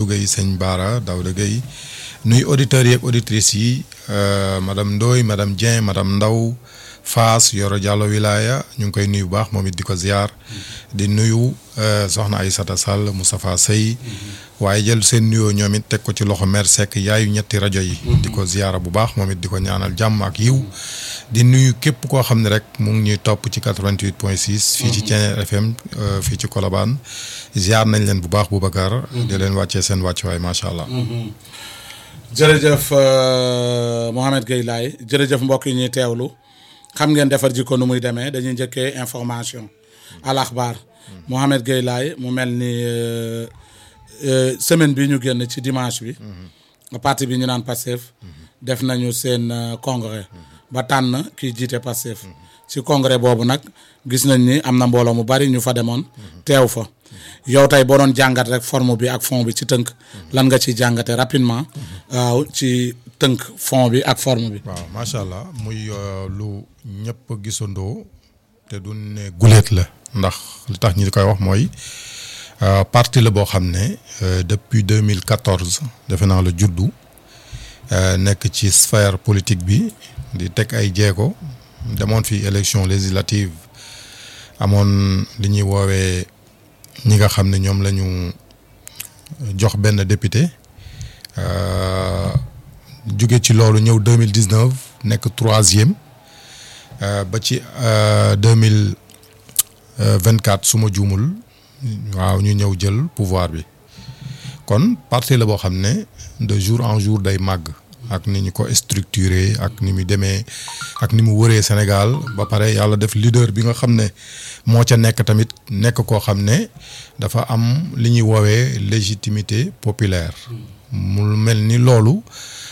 Gueye sëñ Baara Daouda Gueye nuy auditeurs yi ak auditrices yi madame Ndoye madame Dieng madame Ndaw Faas Yoro Diallo Wilaya ñu ngi koy nuyu bu baax moom it di ko ziar di nuyu soxna Aïssata Sall Moustapha Sey waaye jël seen nuyoo ñoom it teg ko ci loxo mère Seck yaayu ñetti rajo yi. di ko ziara bu baax moom it di ko ñaanal jàmm ak yiw di nuyu képp koo xam ne rek mu ngi ñuy topp ci 88 point 6. fii ci Thiéniere FM fii ci Colobane ziar nañ leen bu baax Boubacar. di leen wàccee seen wàccuwaay macha allah. jërëjëf Mouhamed Gueye Laye jërëjëf mbokk yi ñuy teewlu xam ngeen defar jikko nu muy demee dañuy njëkkee information al axbaar Mouhamed Gueye Laye mu mel ni semaine bi ñu génn ci dimanche bi. parti bi ñu naan Pastef def nañu seen congrès ba tànn kiy jiite Pastef ci congrès boobu nag gis nañ ni am na mbooloo mu bari ñu fa demoon teew fa yow tey boo doon jàngat rek forme bi ak fond bi ci tënk lan nga ci jàngate rapidement waaw ci tënk fond bi ak forme bi. waaw macha allah muy lu ñëpp gisandoo te du ne guléet la ndax li tax ñi di koy wax mooy. parti la boo xam ne depuis 2014 defe naa la juddu nekk ci sphère politique bi di teg ay jéego demoon fi élection législative amoon li ñuy woowee ñi nga xam ne ñoom la ñu jox benn député jóge ci loolu ñëw 2019 nekk troisième ba ci 2024 su ma juumul waaw ñu ñëw jël pouvoir bi kon parti la boo xam ne de jour en jour day màgg ak ni ñu ko structuré ak ni mu demee ak ni mu wëree Sénégal ba pare yàlla def leader bi nga xam ne moo ca nekk tamit nekk koo xam ne dafa am li ñuy woowee légitimité populaire mu mel ni loolu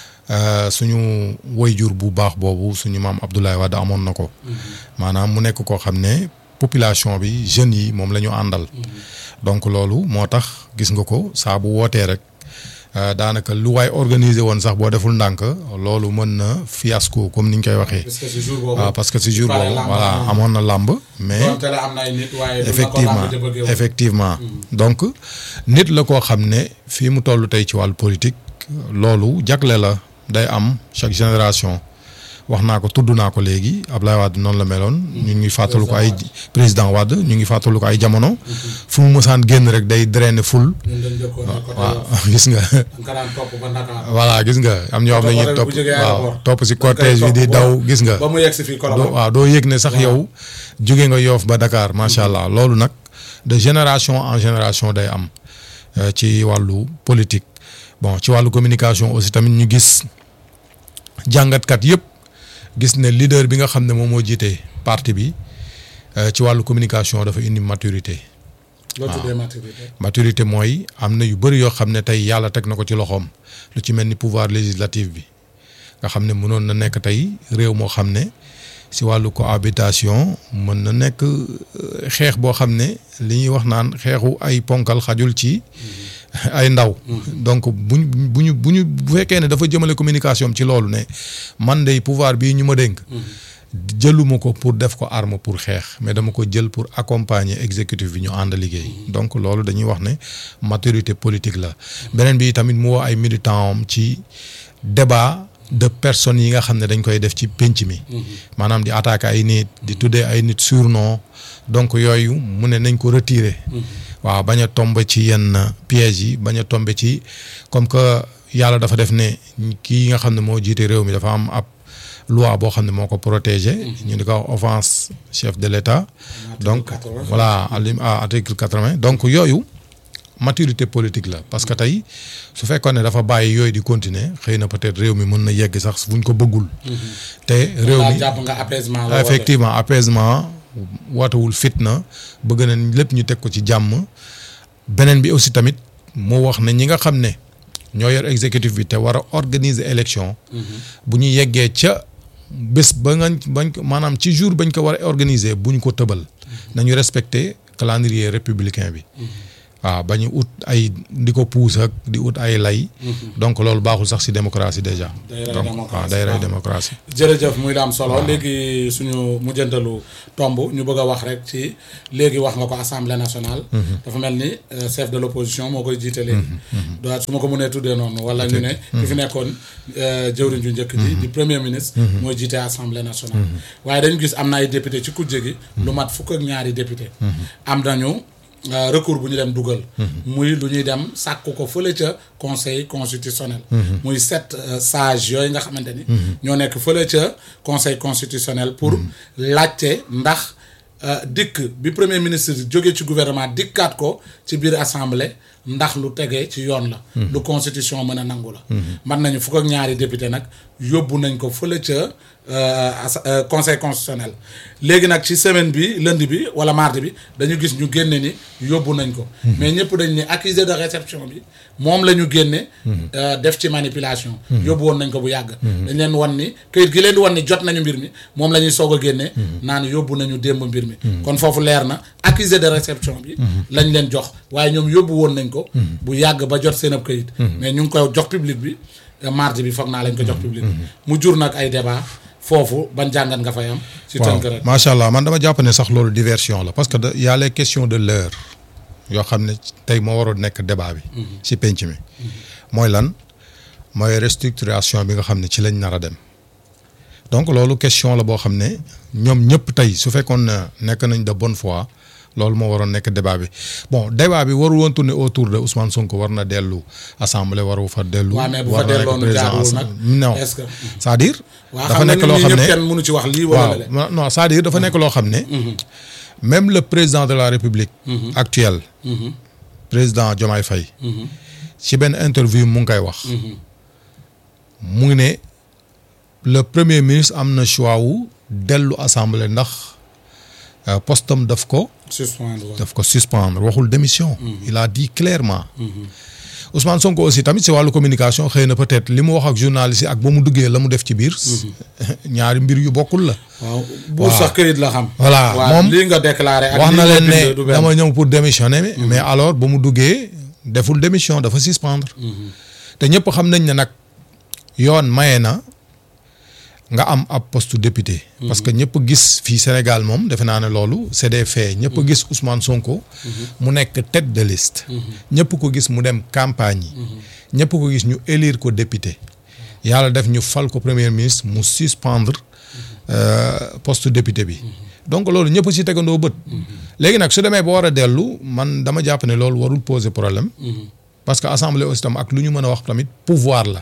suñu woyjur bu baax boobu suñu maam Abdoulaye Wade amoon na ko maanaam mu nekk koo xam ne population bi jeunes yi moom la ñu àndal donc loolu moo tax gis nga ko saa bu wootee rek daanaka lu waay organiser woon sax boo deful ndànk loolu mën na fiasco comme ni ñu koy waxee. waaw parce que si jour boobu voilà amoon na làmb mais effectivement effectivement donc nit la koo xam ne fii mu toll tey ci wàllu politique loolu jagle la day am chaque génération wax naa ko tudd naa ko léegi Ablaye Wade noonu la meloon. ñu ngi fàttalu ko ay président Wade ñu ngi fàttalu ko ay jamono. fu mu mësaan génn rek day drainer ful. waaw gis nga. voilà gis nga am ñoo xam ne ñuy topp waaw topp si cortège bi di daw gis nga. ba mu yegg si fii waaw doo yëg ne sax yow. jóge nga yoof ba Dakar macha allah loolu nag de génération en génération day am ci wàllu politique bon ci wàllu communication aussi tamit ñu gis jàngatkat yëpp. gis ne leader bi nga xam ne moom moo jiite parti bi ci wàllu communication dafa indi maturité. loo tuddee maturité. maturité mooy am na yu bëri yoo xam ne tey yàlla teg na ko ci loxoom lu ci mel ni pouvoir législatif bi nga xam ne mënoon na nekk tey réew moo xam ne si wàllu cohabitation mën na nekk xeex boo xam ne li ñuy wax naan xeexu ay ponkal xajul ci. ay ndaw. donc buñ bu ñu bu ñu bu fekkee ne dafa jëmale communication ci loolu ne man de pouvoir bii ñu ma dénk. jëluma ko pour def ko arme pour xeex mais dama ko jël pour accompagner exécutif bi ñu ànd liggéey. donc loolu dañuy wax ne maturité politique la. beneen bi tamit mu woo ay militants am ci débat de personnes yi nga xam ne dañ koy def ci pénc mi. maanaam di attaquer ay nit di tuddee ay nit surnom donc yooyu mu ne nañ ko retirer. waaw bañ a tombe ci yenn pièges yi bañ a tombe ci comme que yàlla dafa def ne kii nga xam ne moo jiite réew mi dafa am ab loi boo xam ne moo ko protégé. ñu di ko offense chef de l'État. donc voilà à article quatre-vingt donc yooyu maturité politique la parce que tey su fekkoon ne dafa bàyyi yooyu di continuer xëy na peut-être réew mi mën na yegg sax buñ ko bëggul. te réew mi jàpp nga apaisement effectivement apaisement. wootewul fitna bëgg nañ lépp ñu teg ko ci jàmm beneen bi aussi tamit moo wax ne ñi nga xam ne ñoo yor exécutif bi te war a organiser élection bu ñu yeggee ca bés ba nga bañ ko maanaam ci jour bañ ko war a organiser bu ñu ko tëbal nañu respecter calendrier républicain bi waaw ba ñu ut ay di ko puus ak di ut ay lay. donc loolu baaxul sax ci démocratie déjà. Day rey donc démocratie, waaw day rey waaw. démocratie. jërëjëf muy la am solo léegi suñu mujjantalu tomb ñu bëgg a wax rek ci léegi wax nga ko assemblée nationale. dafa mel ni euh, chef de l' opposition moo koy jiite léegi. doit su ma ko mënee tuddee noonu. wala ñu ne ki fi nekkoon euh, jëwriñ ju njëkk ji. di premier ministre. mooy jiite assemblée nationale. waaye dañu gis am na ay député ci kujje gi. lu mat fukk ak ñaari député. am nañu. Euh, recours bu ñu dem dugal. muy lu ñuy dem sàkku ko fële ca conseil constitutionnel. muy sept euh, sages yooyu nga xamante ni. ñoo nekk fële ca conseil constitutionnel pour laajte ndax euh, dikk bi premier ministre jóge ci gouvernement dikkaat ko ci biir assemblée ndax lu tegee ci yoon la. lu constitution mën a nangu la. man nañu fukk ak ñaari député nag yóbbu nañ ko fële ca euh, as- euh, conseil constitutionnel léegi nag ci semaine bi lundi bi wala mardi bi dañu gis ñu génne ni yóbbu nañ ko. mais ñëpp dañ ni accusé de réception bi moom la ñu génne. euh, def ci manipulation. yóbbu woon nañ ko bu yàgg. dañ leen wan ni këyit gi leen di wan ni jot nañu mbir mi moom la ñuy soog a génne. naan yóbbu nañu démb mbir mi. kon foofu leer na accusé de réception bi. lañ leen jox waaye ñoom yóbbu woon nañ ko. bu yàgg ba jot seen ab këyit. mais ñu ngi koy jox public bi euh, mardi bi foog naa lañ ko jox public bi. mu jur nag ay débat foofu ban jàngat nga fay am. ci waaw tënk rek. macha allah man dama jàpp ne sax loolu diversion la parce que da y a les questions de l'heure yoo xam ne tey moo waroon nekk débat bi. ci penc mi. mooy lan mooy restructuration bi nga xam ne ci lañ nar a dem. donc loolu question la boo xam ne ñoom ñëpp tey su fekkoon ne nekk nañ de bonne foi loolu moo waroon nekk débat bi bon débat bi warul woon tourner autour de Ousmane Sonko war na dellu assemblée waru fa dellu. waaw mais bu fa war na nekk delloon président jaaduwul assemblée. nag. non est-ce que. c'est-à-dire. waaw dafa xam nga nekk nit loo ñi xam ñëpp ne kenn mënu ci wax lii wala waaw lale. non non c'est-à-dire dafa nekk loo xam ne. même le président de la république. actuel. président Diomaye Faye. ci benn interview mu ngi koy wax. mu ngi ne le premier ministre am na choix wu dellu assemblée ndax euh, postam daf ko suspendre waaw. daf ko suspendre waxul démission. il a dit clairement. Ousmane Sonko aussi tamit si wàllu communication xëy na peut-être li mu wax ak journaliste yi ak ba mu duggee la mu def ci biir. ñaari mbir yu bokkul la. waaw buur sax këyit la xam. Voilà, waaw moom lii nga déclaré. ak wax lii na nga leen bind ne du benn. dama ñëw pour démissionner. mais alors ba mu duggee deful démission dafa suspendre. te ñëpp xam nañ ne nag yoon maye na nga am ab poste député. parce que ñëpp gis fii Sénégal moom defe naa ne loolu c'est des faits ñëpp gis Ousmane Sonko. mu nekk tête de liste. ñëpp ko gis mu dem campagne yi. ñëpp ko gis ñu élire ko député. yàlla def ñu fal ko premier ministre mu suspendre euh, poste député bi. donc loolu ñëpp ci tegandoo bët. léegi nag su demee ba war a dellu man dama jàpp ne loolu warul poser problème. parce que assemblée aussi tam ak lu ñu mën a wax tamit pouvoir la.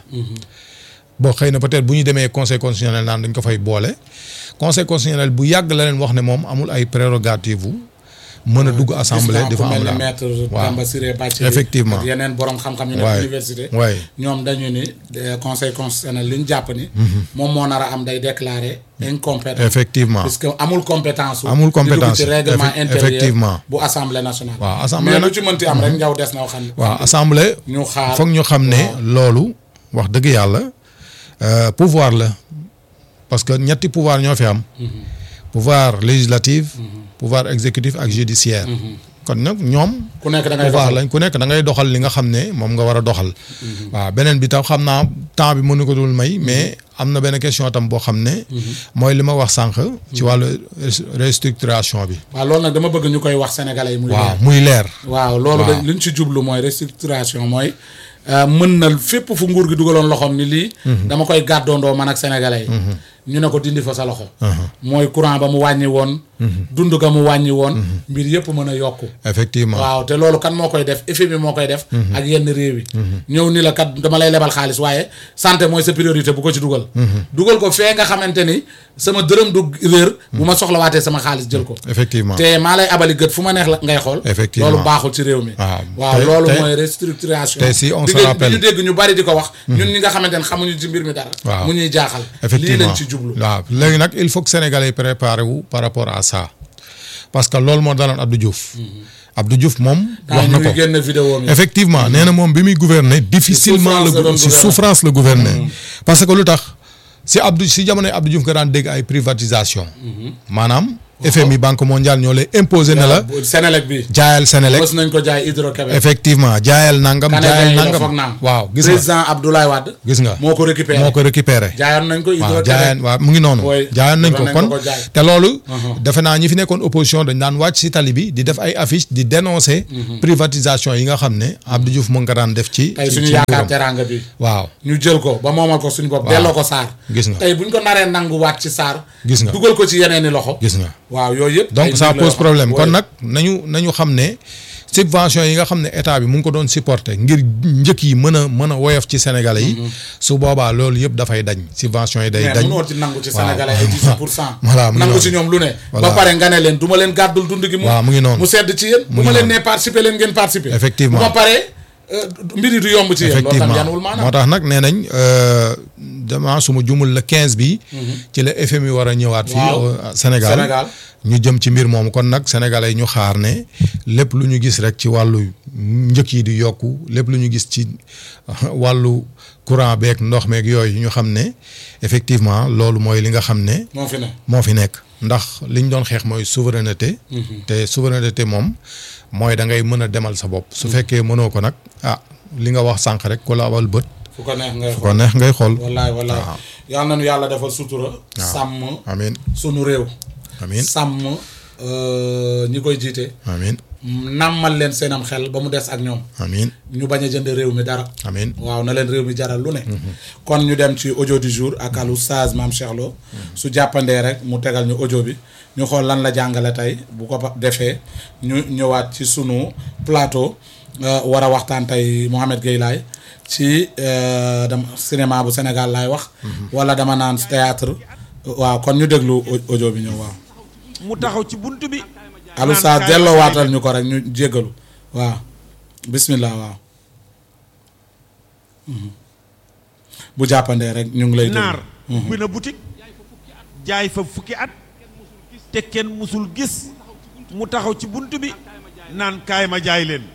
bon xëy na peut-être bu ñu demee conseil constitutionnel naan dañ ko fay boole. conseil constitutionnel bu yàgg la leen wax ne moom amul ay prérogatives mën a dugg assemblée gis di fa naa ku am mel la ni maître waaw Tamba Siré Bathily Effectivement. ak yeneen borom xam-xam yu nekk waay université. waay ñoom dañu ni eh, conseil constitutionnel li ñu jàpp ni. moom moo nar a am day déclarer incompétent. effectivement parce que amul compétence. su Amul di dugg compétence, ci règlement effe- intérieur effectivement. bu assemblée nationale. waaw assemblée mais lu nag- ci mënti am rek njaw des na waxan. waaw assemblée ñu xaar foog ñu xam ne loolu wax dëgg yàlla euh, pouvoir la parce que ñetti pouvoir ñoo fi am pouvoir législatif pouvoir exécutif ak judiciaire kon nag ñoom ku nekk da ngay pouvoir doxal. lañ ku nekk da ngay doxal li nga xam ne moom nga war a doxal waaw beneen bi tam xam naa temps bi mënu ko dul may mais am na benn question tam boo xam ne mooy li ma wax sànq ci wàllu res- restructuration bi waaw loolu nag dama bëgg ñu koy wax sénégalais yi muy waaw leer. muy leer waaw loolu waaw. dañ li ñu ci jublu mooy restructuration mooy euh, mën na fépp fu nguur gi dugaloon loxoom ni lii. dama koy gàddoondoo man ak sénégalais yi. ñu ne ko dindi fa sa loxo. mooy courant ba mu wàññi woon. dund ga mu wàññi woon. mbir yëpp mën a yokku. effectivement waaw te loolu kan moo koy def effet bi moo koy def. ak yenn réew yi. ñëw ni la kat dama lay lebal xaalis waaye santé mooy sa priorité bu ko ci dugal. dugal ko fee nga xamante ni sama dërëm du réer. bu ma soxlawaatee sama xaalis jël ko. effectivement te maa lay abali gët fu ma neex la ngay xool. Effectivement. loolu baaxul ci réew mi. waaw waaw te- loolu te- mooy restructuration. te si on Di se nga- rappelle- di ñu dégg ñu bari di ko wax. ñun ñi nga xamante ne xamuñu ci mbir mi dara. Waaw. mu ñuy jaaxal. lii effectivement lañ ci jublu. waaw léegi nag il faut que sénégalais yi préparé wu par rapport à ça parce que loolu moo daloon Abdou Diouf. Abdou Diouf moom. wax na ñu ko ngi génn vidéo mi. effectivement nee na moom bi muy gouverner difficilement souffrance la la doon si gouverner. souffrance la gouverner parce que lu tax si Abdou si jamonoy Abdou Diouf nga daan dégg ay privatisation maanaam FMI banque mondiale ñoo lay imposer ne la Sénélec bi jaayal Sénélec mos nañ ko jaay Hydro-Québec effectivement jaayal nangam jaayal Canadien yi la foog nangam naa waaw gis nga président Abdoulaye Wade gis nga moo ko récupéré moo ko récupéré jaayoon nañ ko waaw Hydro-Québec jaayan waaw mu ngi noonu Oui, jaayan nañ ko doon nañ kon ko ko jaay. te loolu Uh-huh. defe naa ñi fi nekkoon opposition dañ daan wàcc si tali bi di def ay affiche di dénoncer privatisation yi nga xam ne Abdou Diouf mu ngi ko daan def ci tey ci- suñu ci yaakaar nguuram. teraanga bi waaw ñu jël ko ba moomal ko suñu bopp Waaw. delloo ko Saar Gis nga. tey buñ ko naree nanguwaat ci Saar Gis nga. dugal ko ci yeneeni loxo gis nga waaw yooyu yëpp ay donc ça mbir la pose yoo xam- problème kon Oui. nag nañu nañu xam ne subvention yi nga xam ne état bi mu ngi ko doon supporter ngir njëkk yi mën a mën a woyof ci sénégalais yi su boobaa loolu yëpp dafay dañ subvention yi day mais dañ mënoo ci nangu ci Waaw. sénégalais ay 18 pour cent Voilà, mu ngi nangu noonu. ci ñoom lu ne Voilà. ba pare nga ne leen du ma leen gàddul dund gi mu Waaw, mu ngi noonu. mu sedd ci yéen bu ngi ma leen noonu. nee participer leen ngeen participer Effectivement. bu ma paree euh, mbir yi du yomb ci yéen loolu tam yanwul effectivement maanaam moo tax nag nee nañ euh, dama su ma jumul le 15 bi ci la FMI war a ñëwaat fii Waaw. au Sénégal Sénégal. ñu jëm ci mbir moomu kon nag sénégalais yi ñu xaar ne lépp lu ñu gis rek ci wàllu njëkk yi di yokku lépp lu ñu gis ci wàllu courant beeg ndox meeg yooyu ñu xam ne effectivement loolu mooy li nga xam ne moo fi ne moo fi nekk ndax li ñu doon xeex mooy souveraineté te souveraineté moom mooy da ngay mën a demal sa bopp su fekkee mënoo ko nag ah li nga wax sànq rek ku la abal bët fu ko neex ngay ko xool neex ngay xool wallaay wallaay waaw. yal nañu yàlla defal sutura sàmm amin sunu réew amin sàmm euh, ñi koy jiite amin nàmmal leen seenam xel ba mu des ak ñoom amin ñu bañ a jënd réew mi dara amin waaw na leen réew mi jaral lu ne kon ñu dem ci audio du jour ak al oustaz Mame Cheikh Lo su jàppandee rek mu tegal ñu audio bi ñu xool lan la jàngale tey bu ko pa- defee ñu ñëwaat ci sunu plateau euh, war a waxtaan tey Mouhamed Gueye Laye ci euh, dama cinéma bu Sénégal laay wax wala dama naan théâtre waaw kon ñu déglu au- audio bi ñëw waaw mu taxaw ci bunt bi al oustaz delloo waatal ñu ko rek ñu jéggalu waaw bismillah waaw Mhm. bu jàppandee rek ñu ngi lay déglu. naar ubbi na boutique jaay fa fukki at te kenn musul gis mu taxaw ci bunt bi naan kaay ma jaay leen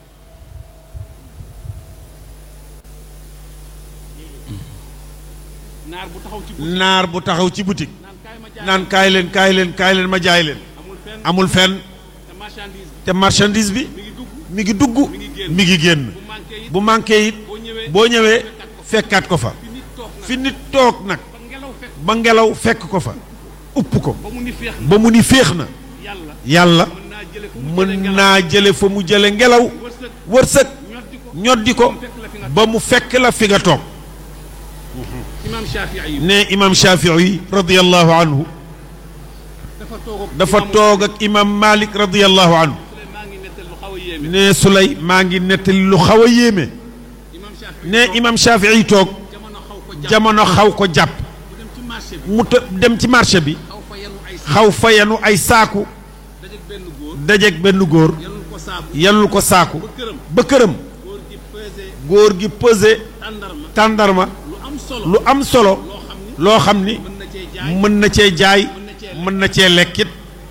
naar bu taxaw ci bu naar bu taxaw ci boutique naan kaay ma jaay naan kaay leen kaay leen kaay leen ma jaay leen amul fenn amul fenn te marchandise te marchandise bi mi ngi dugg mi ngi dugg mi ngi génn bu manqué it bu manqué it boo ñëwee boo ñëwee fekkaat ko fa fi nit toog nag fi nit toog nag ba ngelaw fekk ba ngelaw fekk ko fa upp ko ba mu ni féex na ba mu ni féex na yàlla yàlla mën naa jële fu mu mën jële naa jële fa mu jële ngelaw ngelaw wërsëg wërsëg ñoddi ko ñoddi ko fekk la fi nga ba mu fekk la fi nga toog imaam Shafii yi ne imam Shafii radiyallahu anhu dafa toog ak dafa imaamu toog ak imam Malik radiyallahu anhu Suley maa ngi nettal lu xaw a yéeme ne Sulay maa ngi nettali lu xaw a yéeme imaam Shafii ne imam Shafii toog jamono xaw ko jàpp jamono xaw ko jàpp mu dem ci marché bi mu të dem ci marché bi xaw fa yenu ay saak xaw fa yanu ay saaku dajeeg benn góor dajeeg benn góor yanul ko saabu yanul ko saaku ba këram ba këram góor gi pesé góor gi pesé tàndarma tàndarma lu am solo lu am solo loo xam ni loo xam ni mën na cee jaay mën na cee jaay mën na cee lekkit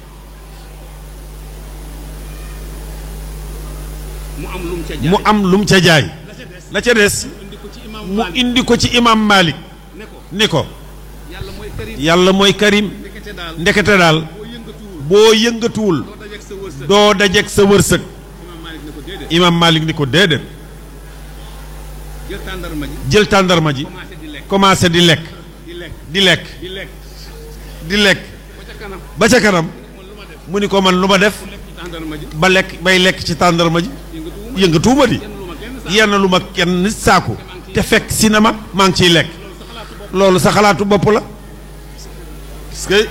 mu am lu mu ca jaay mu am lu mu ca jaay la ca des la ca des indi ko ci imam mu Malik indi ko ci imam Malik ne ko ni ko yàlla mooy karim yàlla mooy karim ndekete daal ndekete daal boo yëngatuwul boo yëngatuwul doo dajeeg sa wërsëg doo dajeeg sa wërsëg imam Malik ne ko déedéet imam Malik ni ko déedéet jël tàndarma ji jël tàndarma ji commencé di lekk commencé di lekk di lekk di lekk di lekk di lekk ba ca kanam ba ca kanam mu ni ko man lu ma def lekk ci tàndarma ji ba lekk bay lekk ci tàndarma ji yëngatuwuma yëngatuwuma di kenn lu ma kenn sax yenn lu ma kenn saaku te fekk cinéma maa ngi ciy lekk loolu sa xalaatu bopp la parce que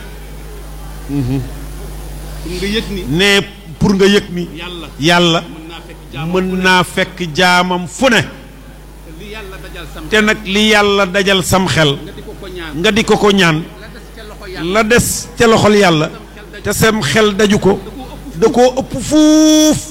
pour nga yëg ni ne pour nga yëg ni yàlla yàlla mën naa fekk jaam mën naa fekk jaamam fu ne li yàlla dajal sam te nag li yàlla dajal sam xel nga di ko ko ñaan nga di ko ko ñaan la des ca loxo yàlla la des ca loxol yàlla te sam xel daju ko da koo ëpp fuuf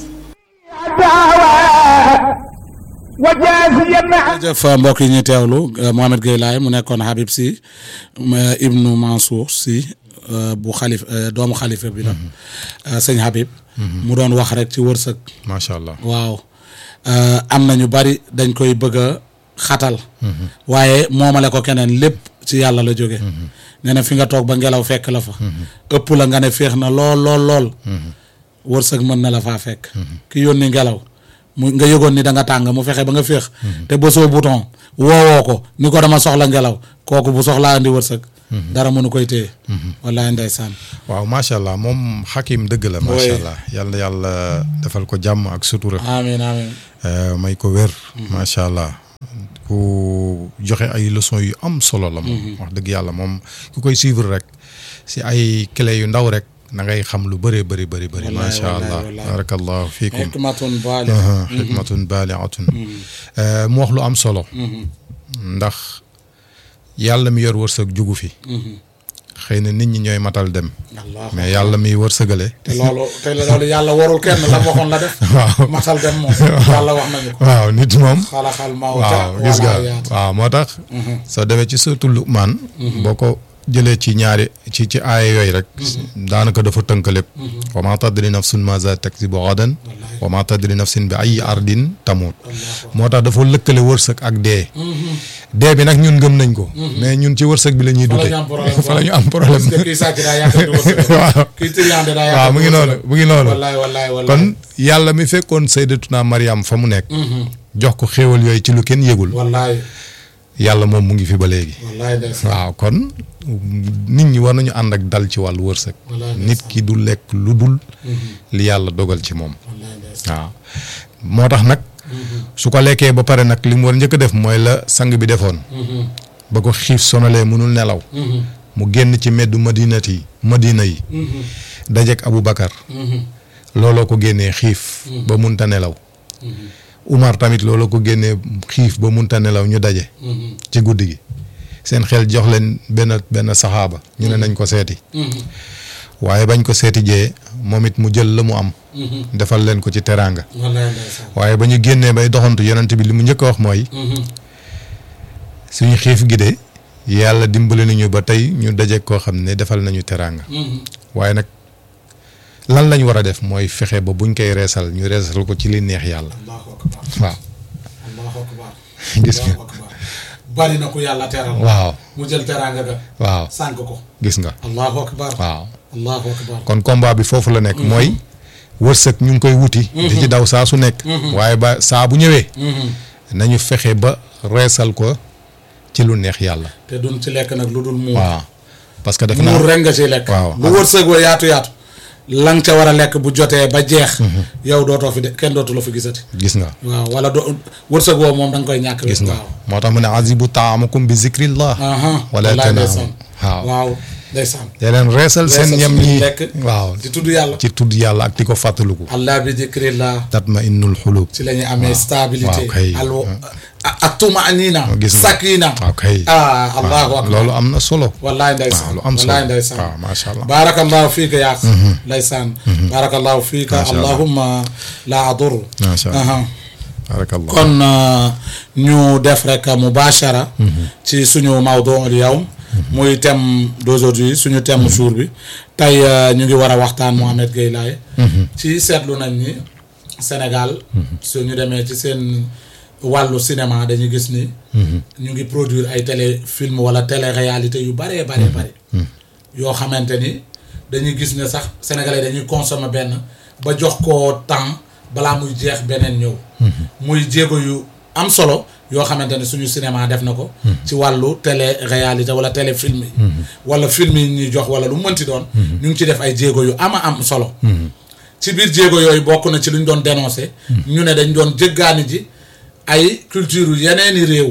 jërëjëf mbokk yi ñuy teewlu Mohamed Gueye Laye mu nekkoon Habib Sy ma ibnu Mansour Sy euh, bu xalif euh, doomu xalifa bi la euh, sëñ Habib mu doon wax rek ci wërsëg macha allah waaw am na ñu bari dañ koy bëgg a xatal waaye moomale ko keneen lépp ci yàlla la jóge nee na fi nga toog ba ngelaw fekk la fa ëpp la nga ne féex na lool lool lool wërsëg mën na la faa fekk ki yónni ngelaw mu nga yëgoon ni da nga tàng mu fexe ba nga féex te bësoo bouton woowoo ko ni ko dama soxla ngelaw kooku bu soxlaa andi wërsëg dara mënu koy téye wallaay ndeysaan waaw macha allah moom xakim dëgg la. macha allah yàlla yàlla defal ko jàmm ak sutura. amiin amiin Euh, may ko wér. macha allah ku joxe ay leçons yu am solo la moom. wax dëgg yàlla moom ku koy suivre rek si ay clé yu ndaw rek na ngay xam lu bëree bëri bëri bëri. Wallaay, macha wallaay, allah wallaay. barakallahu fiikum. hikmatun baali Aha, xikmatun baaliatun mu wax lu am solo. ndax yàlla mi yor wërsëg jugu fi. xëy na nit ñi ñooy matal dem. allah mais yàlla mi wërsëgale. te loolu te loolu yàlla warul kenn la waxoon la def waaw matal dem moom yàlla wax nañu ko waaw nit moom. xalaxal mawta waaw gis nga wala yaat waaw moo tax. soo demee ci surtout Luqmaan. boo ko jëlee ci ñaari ci ci aaya yooyu rek. daanaka dafa tënk lépp. wa maa tadri nafsun maaza taksibu gadan. wa maa tadri nafsin bi ay ardin tamut. moo tax dafa lëkkale wërsëg ak dee. dee bi nag ñun gëm nañ ko. mais ñun ci wërsëg bi la ñuy fa la dute. ñu am problème fa la ñu am problème. parce que kii sàcc daa yàqal di wërsëg waaw kii triande daa yàqal waaw mu ngi noonu mu ngi noonu. wallaay wallaay wallaay kon yàlla mi fekkoon sayyidatuna Mariam fa mu nekk. jox ko xéewal yooyu ci lu kenn yëgul. wallaay yàlla moom mu ngi fi ba léegi. wallaay ndeysaan waaw kon nit ñi war nañu ànd ak dal ci wàllu wërsëg. Wallaay nit ki du lekk lu dul. li yàlla dogal ci moom. wallaay ndeysaan waaw moo tax nag. su ko lekkee ba pare nag li mu war njëkk a def mooy la sang bi defoon. ba ko xiif sonalee mënul nelaw. mu génn ci meddu madinati yi madina yi. dajeek Abu Bakar. looloo ko génnee xiif. ba munta nelaw. Umar tamit looloo ko génnee xiif ba munta nelaw ñu daje. ci guddi gi seen xel jox leen benn benn saxaaba ñu ne nañ ko seeti. waaye bañ ko seeti jee moom it mu jël la mu am. defal leen ko ci teraanga. wallaay ndeysaan waaye ba ñu génnee bay doxantu yonent bi li mu njëkk a wax mooy. suñu xiif gi de yàlla dimbali nañu ba tey ñu daje koo xam ne defal nañu teraanga. waaye nag lan lañ war a def mooy fexe ba buñ koy reesal ñu reesal ko ci li neex yàlla. allahu akbar waaw allahu akbar gis nga allahu akbar bari na ku yàlla teral waaw mu jël teraanga ga waaw sànk ko gis nga allahu akbar waaw. allahu akbar kon combat bi foofu la nekk mooy wërsëg ñu ngi koy wuti. di ci daw saa su nekk. waaye ba saa bu ñëwee. nañu fexe ba reesal ko ci lu neex yàlla. te duñ ci lekk nag lu dul muur waaw parce que def naa muur rek nga ciy lekk waaw. lu wërsëg wa yaatu yaatu la nga ca war a lekk bu jotee ba jeex yow dootoo fi de kenn dootu la fi gisati gis nga waaw wala do wërsëg woo moom da nga koy ñàkk gis nga waaw moo tax mu ne azibu taamakum bi zikrillah aha wala wallaay tanaamu ndeysaan waaw waaw ndeysaan dee leen reesal seen Reesal ñam suñuy ñi lekk waaw di tudd yàlla ci tudd yàlla ak di ko fàttaliku allah bi dikrillah tatma innul xulub ci la ñuy amee stabilité waaw kay. al ak tumaanina gis nga. sakina waaw kay ah allahu akbar loolu am na solo wallaay ndeysaan waaw lu am solo wallaay ndeysaan waaw macha allah barakallahu fiika yaa ndeysaan barakallahu fiika Macha Allah. allahumma la adur macha allah aha barakallah kon euh, ñu def rek mubashara ci suñu mawdu al yawm muy thème d'aujourd'hui suñu thème jour bi tey euh, ñu ngi war a waxtaan Mohamed Gueye Laye ci seetlu nañ ni Sénégal suñu demee ci seen wàllu cinéma dañuy gis ni ñu ngi produire ay téléfilm wala télé réalité yu baree baree bari yoo xamante ni dañuy gis ne sax sénégalais dañuy consommer benn ba jox ko temps balaa muy jeex beneen ñëw muy jéego yu am solo yoo xamante ne suñu cinéma def na ko ci wàllu télé réalité wala téléfilm yi wala film yi ñuy jox wala lu mu mënti doon ñu ngi ci def ay jéego yu ama am solo ci biir jéego yooyu bokk na ci lu ñu doon dénoncé ñu ne dañ doon jëggaani ji ay culture yu yeneeni réew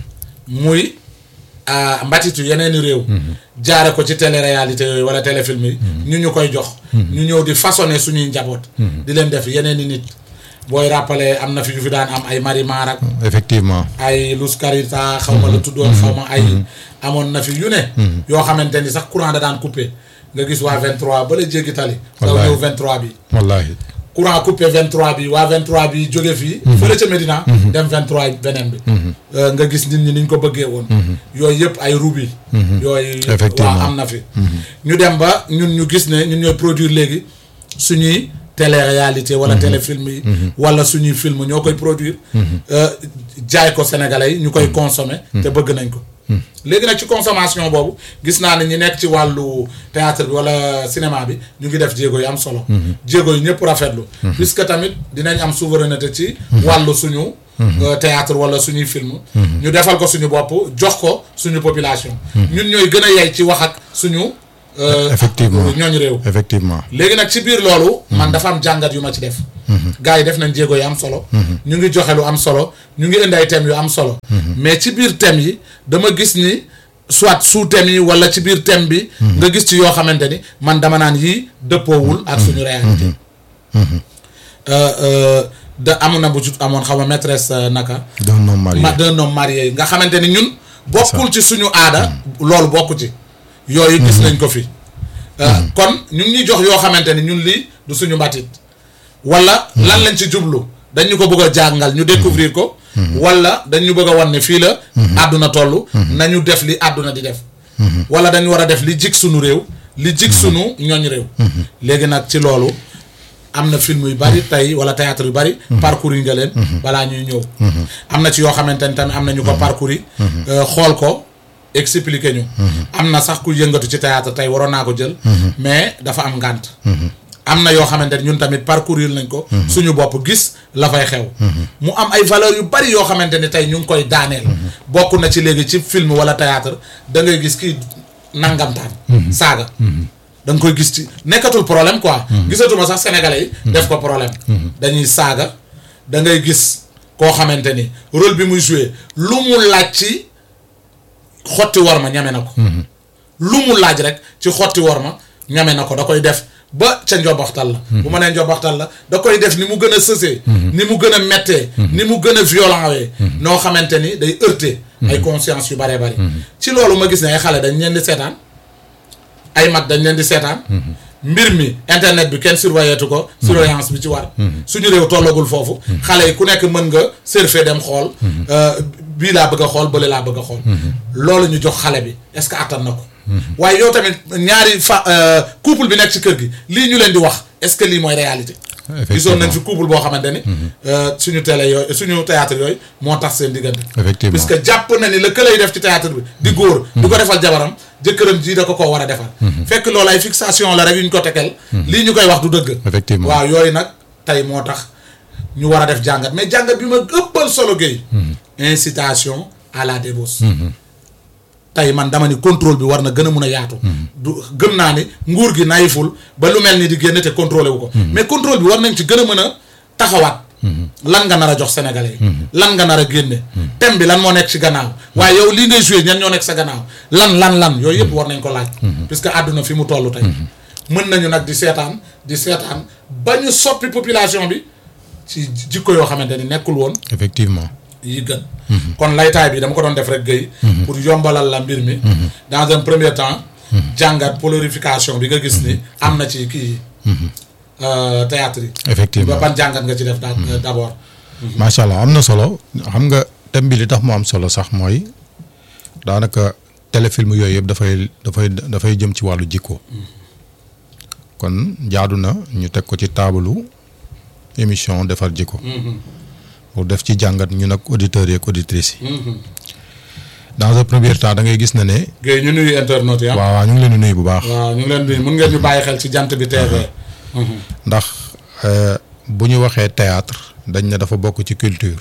muy ah, mbatitu yeneeni réew jaare ko ci télé réalité yooyu wala téléfilm yi ñu ñu koy jox ñu ñëw di façonner suñuy njaboot di leen def yeneeni nit booy rappelé am na fi yu fi daan am ay Marimar ak effectivement ay Luz Carita xaw ma la tuddoon xaw ma ay amoon na fi yu ne yoo xamante ni sax courant da daan coupé nga gis waa 23 ba la jéggi tali daw Wallaay. ñëw 23 bi wallahi courant coupé 23 bi waa 23 bi jóge fii fële ca Medina dem 23 beneen bi Euh, nga gis nit ñi niñ ko bëggee woon yooyu yëpp ay rubi yooyu Effectivement. waa am na fi ñu dem ba ñun ñu gis ne ñun ñooy produire léegi suñuy télé-réalité wala téléfilm yi wala suñuy film ñoo koy produire euh, jaay ko sénégalais yi ñu koy consommer te bëgg nañ ko léegi nag ci consommation boobu gis naa ne ñi nekk ci wàllu théâtre bi wala cinéma bi ñu ngi def jéego yu am solo jéego yu ñëpp rafetlu puisque tamit dinañ am souveraineté ci wàllu suñu euh, théâtre wala suñuy film ñu defal ko suñu bopp jox ko suñu population ñun ñooy gën a yey ci wax ak suñu euh, Effectivement. ñooñu réew effectivement léegi nag ci biir loolu man dafa am jàngat yu ma ci def gars yi def nañ jéego yu am solo ñu ngi joxe lu am solo ñu ngi indi ay thèmes yu am solo mais ci biir thèmes yi dama gis ni soit sous thèmes yi wala ci biir thème bi nga gis ci yoo xamante ni man dama naan yii dëppoowul ak suñu réalité Euh, euh, da amoon na bu jut amoon xaw ma maîtresse euh, naka d'un homme marié ma d'un homme marié nga xamante ni ñun bokkul ci suñu aada loolu bokku ci yooyu gis nañ ko fi Euh, kon ñu ngi ñuy jox yoo xamante ni ñun lii du suñu mbatit wala lan lañ ci jublu dañ ñu ko bëgg a jàngal ñu découvrir ko wala dañ ñu bëgg a wan ne fii la àdduna toll nañu def li àdduna di def wala dañu war a def li jig suñu réew li jig suñu ñooñ réew léegi nag ci loolu am na film yu bari tey wala théâtre yu bari parcours yi nga leen balaa ñuy ñëw am na ci yoo xamante ni tamit am na ñu ko parcours yi euh, xool ko expliquer ñu am na sax ku yëngatu ci théâtre tey waroon naa ko jël mais dafa am ngànt am na yoo xamante ni ñun tamit parcourir nañ ko suñu bopp gis la fay xew mu am ay valeurs yu bari yoo xamante ni tey ñu ngi koy daaneel bokk na ci léegi ci film wala théâtre da ngay gis kii nangamtaan saaga da nga koy gis ci nekkatul problème quoi gisatuma sax sénégalais yi def ko problème dañuy saaga da ngay gis koo xamante ni rôle bi muy joué lu mu laaj ci xotti war ma ñame na ko lu mu laaj rek ci xotti war ma ñame na ko da koy def ba ca njobaxtal la bu ma nee njobaxtal la da koy def ni mu gën a sësee ni mu gën a mettee ni mu gën a violent wee noo xamante ni day heurter ay conscience yu baree bari ci loolu ma gis ne ay xale dañ leen di seetaan ay mag dañ leen di seetaan mbir mi internet bi kenn surveilletu ko surveillance bi ci war suñu réew tollagul foofu xale yi ku nekk mën nga surfer dem xool euh, bii laa bëgg a xool bële laa bëgg a xool loolu ñu jox xale bi est-ce que attan na ko waaye yow tamit ñaari fa euh, couple bi nekk ci kër gi lii ñu leen di wax est-ce que lii mooy réalité gisoon nañ fi couple boo xamante ni euh, suñu télé yooyu suñu théâtre yooyu moo tax seen diggante effectivement puisque jàpp na ni la këlay def ci théâtre bi di góor di ko defal jabaram jëkkëram ji da ko koo war a defal fekk loolu ay fixation la rek yu ñu ko tekel lii ñu koy wax du dëgg Effectivement. waaw yooyu nag tey moo tax ñu war a def jàngat mais jàngat bi ma ëppal solo géey incitation à la débauche tey man dama ni contrôle bi war na gën a mun a yaatu du gëm naa ni nguur gi nayiful ba lu mel ni di génn te contrôlé wu ko mais contrôle bi war nañ ci gën a mën a taxawaat lan nga nar a jox sénégalais yi lan nga nar a génne thème bi lan moo nekk ci gannaaw waaye yow lii ngay joué ñan ñoo nekk sa gannaaw lan lan lan yooyu yëpp war nañ ko laaj puisque àdduna fi mu toll tey mën nañu nag di seetaan di seetaan ba ñu soppi population bi ci jikko yoo xamante ni nekkul woon effectivement yi gën kon laytaay bi dama ko doon def rek gëy pour yombalal la mbir mi dans un premier temps jàngat polarification bi nga gis ni am na ci kii euh, théâtre yi effectivement ba ban jàngat nga ci def daa d'abord macha allah am na solo xam nga thème bi li tax mu am solo sax mooy daanaka téléfilm yooyu yëpp dafay dafay dafay jëm ci wàllu jikko kon jaadu na ñu teg ko ci taabalu émission defar jikko pour def ci jàngat ñu nag auditeurs yi ak auditrices yi dans un premier temps da ngay gis na ne Guèye ñu nuyu internautes yi ah waaw waaw ñu ngi leen di nuyu bu baax waaw ñu ngi leen nuyu mun ngeen ñu bàyyi xel ci jant bi TV ndax euh, bu ñu waxee théâtre dañ ne dafa bokk ci culture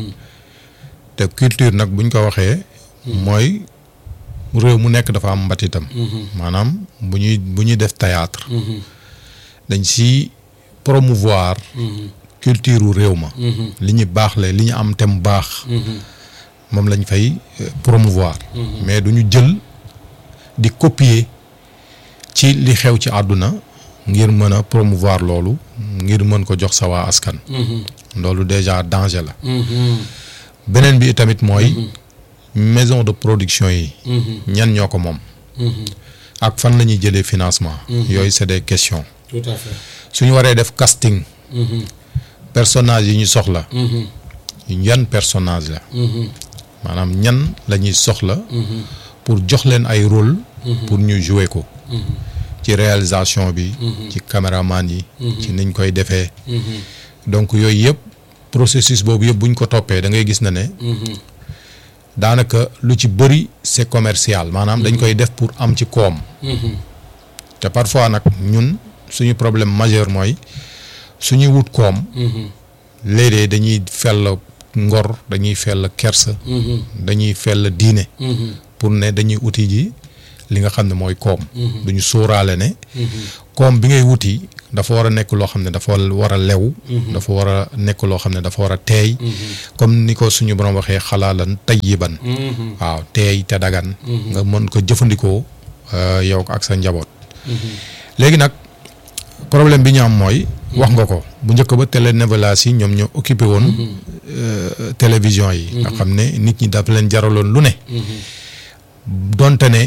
te culture nag buñ ko waxee mooy réew mu nekk dafa am mbatitam maanaam bu ñuy bu ñuy def théâtre dañ si promouvoir culture u réew ma li ñu baaxle li ñu am te mu baax moom lañ fay euh, promouvoir mais du ñu jël di copier ci li xew ci àdduna ngir mën a promouvoir loolu ngir mën ko jox sa waa askan loolu déjà danger la beneen bi tamit mooy maison de production yi ñan ñoo ko moom ak fan la ñuy jëlee financement yooyu c'est des questions tout à fait suñu waree def casting personnage yi ñu soxla yan personnage la maanaam ñan la ñuy soxla pour jox leen ay rôle pour ñu jouer ko ci réalisation bi ci caméraman yi ci niñ koy defee donc yooyu yëpp processus boobu yëpp buñ ko toppee da ngay gis na ne daanaka lu ci bëri c'est commercial maanaam dañ koy def pour am ci koom te parfois nag ñun suñu problème majeur mooy suñuy wut koom léeg-léeg dañuy fell ngor dañuy fell kersa dañuy fell diine pour ne dañuy uti ji li nga xam ne mooy koom duñu sóoraale ne koom bi ngay wuti dafa war a nekk loo xam ne dafa war a lew dafa war a nekk loo xam ne dafa war a teey comme ni ko suñu borom waxee xalaalan tayyiban waaw teey te dagan nga mën ko jëfandikoo yow ak sa njaboot léegi nag problème bi ñu am mooy wax nga ko bu njëkk ba télénovelas yi ñoom ñoo occupé woon télévision yi nga xam ne nit ñi dafa leen jaraloon lu ne donte ne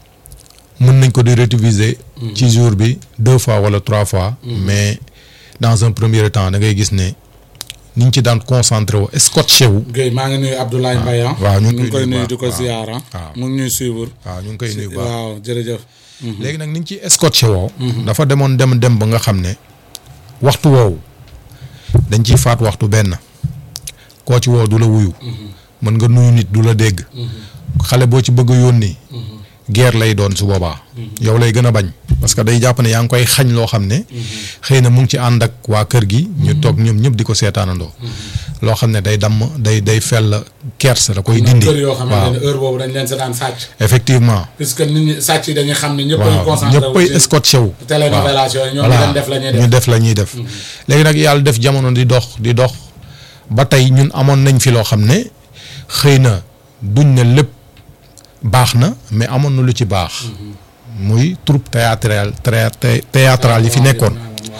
mën nañ ko di réutiliser ci jour bi deux fois wala trois fois mais dans un premier temps da ngay gis ne niñ ci daan concentré wu scotché wu Guèye maa ngi nuyu Abdoulaye Mbaye waaw ñu ngi ngi koy nuyu baax, di ko waaw. ziar waaw. mu ngi ñuy suivre waaw ñu ngi koy nuyu bu baax waaw jërëjëf léegi nag niñ ci scotché woo dafa demoon dem dem ba nga xam ne waxtu woowu dañ ciy faat waxtu benn koo ci woo du la wuyu mën nga nuyu nit du la dégg xale boo ci bëgg a yónni guerre lay doon su boobaa yow lay gën a bañ parce que day jàpp ne yaa ngi koy xañ loo xam ne xëy na mu ngi ci ànd ak waa kër gi ñu toog ñoom ñëpp di ko seetaanandoo loo xam ne day damm day day fell kersa da koy dindi kër yoo xamante waaw ne heure boobu dañ leen sa daan sàcc effectivement puisque nit ñi sàcc yi dañuy xam ne ñëpp ay waaw concentré wu ñëppay ci scotché wu télénovelas yooyu ñoom ñu voilà leen def la ñuy ñu def def la ñuy def léegi nag yàlla def jamono di dox di dox ba tey ñun amoon nañ fi loo xam ne xëy na duñ ne lépp baax na mais amoon na lu ci baax muy troupe théâtrale thé- théâtrale yi fi nekkoon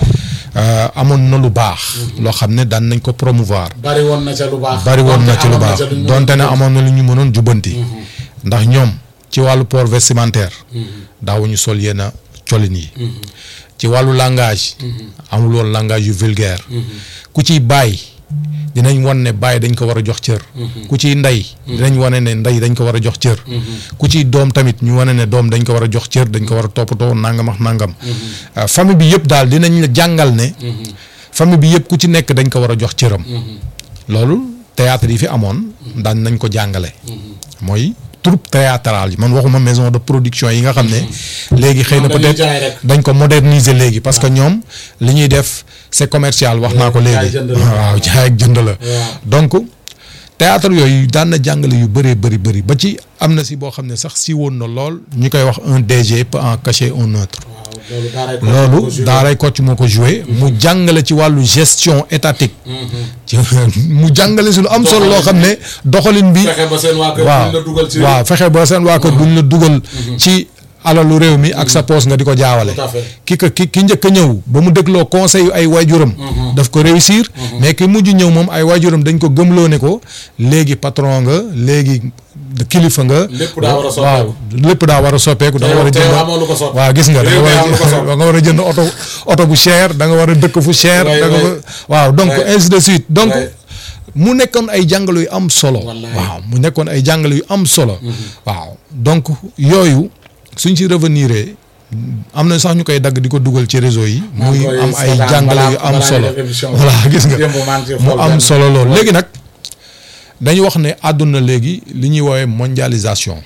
Euh, amoon na lu baax loo xam ne daan nañ ko promouvoir bari woon na ca lu baax bari woon na ci lu amoon baax ca lu ñu donte ne amoon na lu ñu mënoon jubbanti ndax ñoom ci wàllu port vestimentaire daawuñu sol yenn colin yi ci wàllu langage amul woon langage yu vulgaire ku ciy bàyyi dinañ wan ne bàyyi dañ ko war a jox cër ku ciy ndey dinañ wane ne ndey dañ ko war a jox cër ku ciy doom tamit ñu wane ne doom dañ ko war a jox cër dañ ko war a toppatoo nangam ak nangam Euh, famille bi yëpp daal dinañ la jàngal ne famille bi yëpp ku ci nekk dañ ko war a jox cëram loolu théâtre yi fi amoon daan nañ ko jàngale mooy troupe théâtrale yi man waxuma maison de production yi nga xam ne léegi xëy na Ñoom dañuy peut-être jaay rek. dañ ko moderniser léegi parce que ñoom li ñuy def c'est commercial wax naa ko jaay léegi jënd la. waaw jaay ak jënd la Waaw. donc théâtre yooyu daan na jàngale yu bëree bëri bëri ba ci am na si boo xam ne sax si woon na lool ñu koy wax un DG peut en cacher un autre waaw loolu daaray ko loolu daaray Kocc moo ko joué mu jàngale ci wàllu gestion étatique ci mu jàngale si lu am solo loo xam ne doxalin bi fexe ba seen waa kër waaw buñ la dugal ci waaw fexe ba seen waa kër duñ la dugal ci alalu réew mi ak sa poos nga di ko jaawale Tout à fait. ki ko ki ki njëkk a ñëw ba mu dégloo conseil yu ay waajuram daf ko réussir mais ki mujj ñëw moom ay waajuram dañ ko gëmloo ne ko léegi patron nga léegi kilifa nga Lépp daa war a soppeeku. waaw lépp daa war a soppeeku da nga war a Te yow jënd amoo lu ko soppi. waaw gis nga da nga Réew mi war a am lu ko soppi. da nga war a jënd oto oto bu cher da nga war a dëkk fu cher Ouais, da nga ouais. war- waaw donc Ouais. ainsi de suite donc Ouais. mu nekkoon ay jàngale yu am solo Wallaay. waaw mu nekkoon ay jàngale yu am solo waaw donc yooyu suñ ci revenir am na sax ñu koy dagg di ko dugal ci réseau yi maa ngi muy koy am ay seetaan jàngale balaa- yu am balaa solo ñu def émission bi. voilà gis nga Démb maa ngi ciy mu xool am benn. solo loolu léegi nag dañu wax ne àdduna léegi li ñuy woowee mondialisation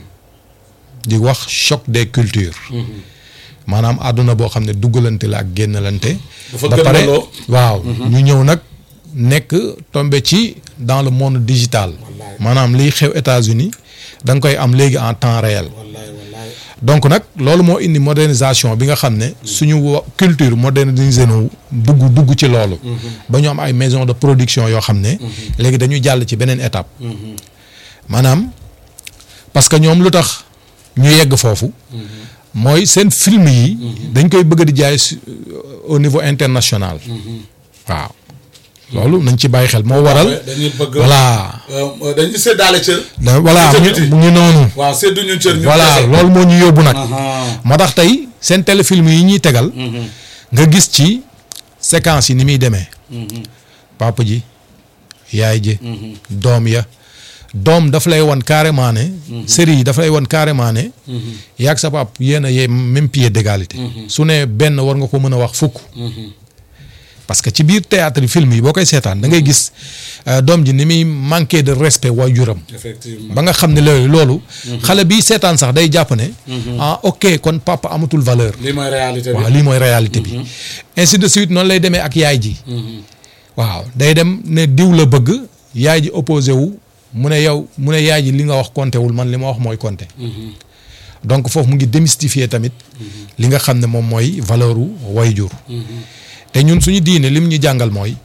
di wax choc des cultures maanaam àdduna boo xam ne duggalante la ak génnalante Dafa ba pare gëmmaloo. waaw ñu ñëw nag nekk tombé ci dans le monde digital maanaam liy xew États-Unis da nga koy am léegi en temps réel wallaay wallaay donc nag loolu moo indi modernisation bi nga xam ne suñu wa- culture modernisé nu dugg dugg ci loolu ba ñu am ay maison de production yoo xam ne léegi dañuy jàll ci beneen étape maanaam parce que ñoom lu tax ñu yegg foofu mooy seen film yi dañ koy bëgg di jaay su- au niveau international waaw loolu nañ ci bàyyi xel moo waral dañuy bëgg voilà euh, dañuy séddaale cër da- voilà Ci mu biti. mu ngi noonu waaw sédduñu cër ñu voilà kese. loolu moo ñu yóbbu nag Aha. moo tax tey seen téléfilm yi ñuy tegal nga gis ci séquence yi ni muy demee papa ji yaay ji doom ya doom daf lay wan carrément ne. série yi daf lay wan carrément ne. yaag sa pap yéen a yee même pied d'égalité. su ne benn war nga ko mën a wax fukk. parce que ci biir théâtre yi film yi boo koy seetaan da ngay gis euh, doom ji ni muy manqué de respect waajuram. effectivement ba nga xam ne loolu loolu. xale bi seetaan sax day jàpp ne. ah ok kon papa amatul valeur. lii mooy réalité bi waaw lii mooy réalité bi. ainsi de suite noonu lay demee ak yaay ji. waaw day dem ne diw la bëgg yaay ji opposé wu mu ne yow mu ne yaay ji li nga wax compté wul man li ma wax mooy compté. donc foofu mu ngi démystifier tamit. li nga xam ne moom mooy valeur u wayjur. te ñun suñu diine lim ñu jàngal mooy.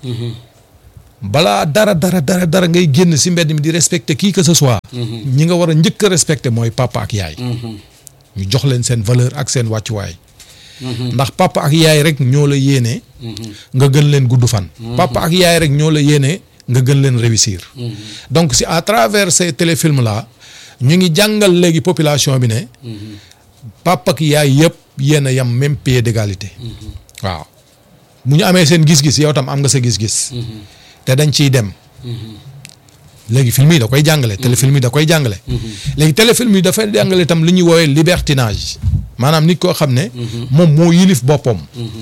balaa dara dara dara dara ngay génn si mbedd mi di respecter qui que ce soit. ñi nga war a njëkk a respecter mooy papa ak yaay. ñu jox leen seen valeur ak seen wàccuwaay. ndax papa ak yaay rek ñoo la yéene. nga gën leen gudd fan. papa ak yaay rek ñoo la yéene nga gën leen réussir. donc si à travers ces téléfilms là ñu ngi jàngal léegi population bi ne. papa ak yaay yëpp yéen a yam même pied d'égalité. waaw bu ñu amee seen gis-gis yow tam am nga sa gis-gis. te dañ ciy dem. léegi film yi da koy jàngale. téléfilm yi da koy jàngale. léegi téléfilm yi dafay jàngale itam li ñuy woowee libertinage maanaam nit koo xam ne. moom moo yilif boppam.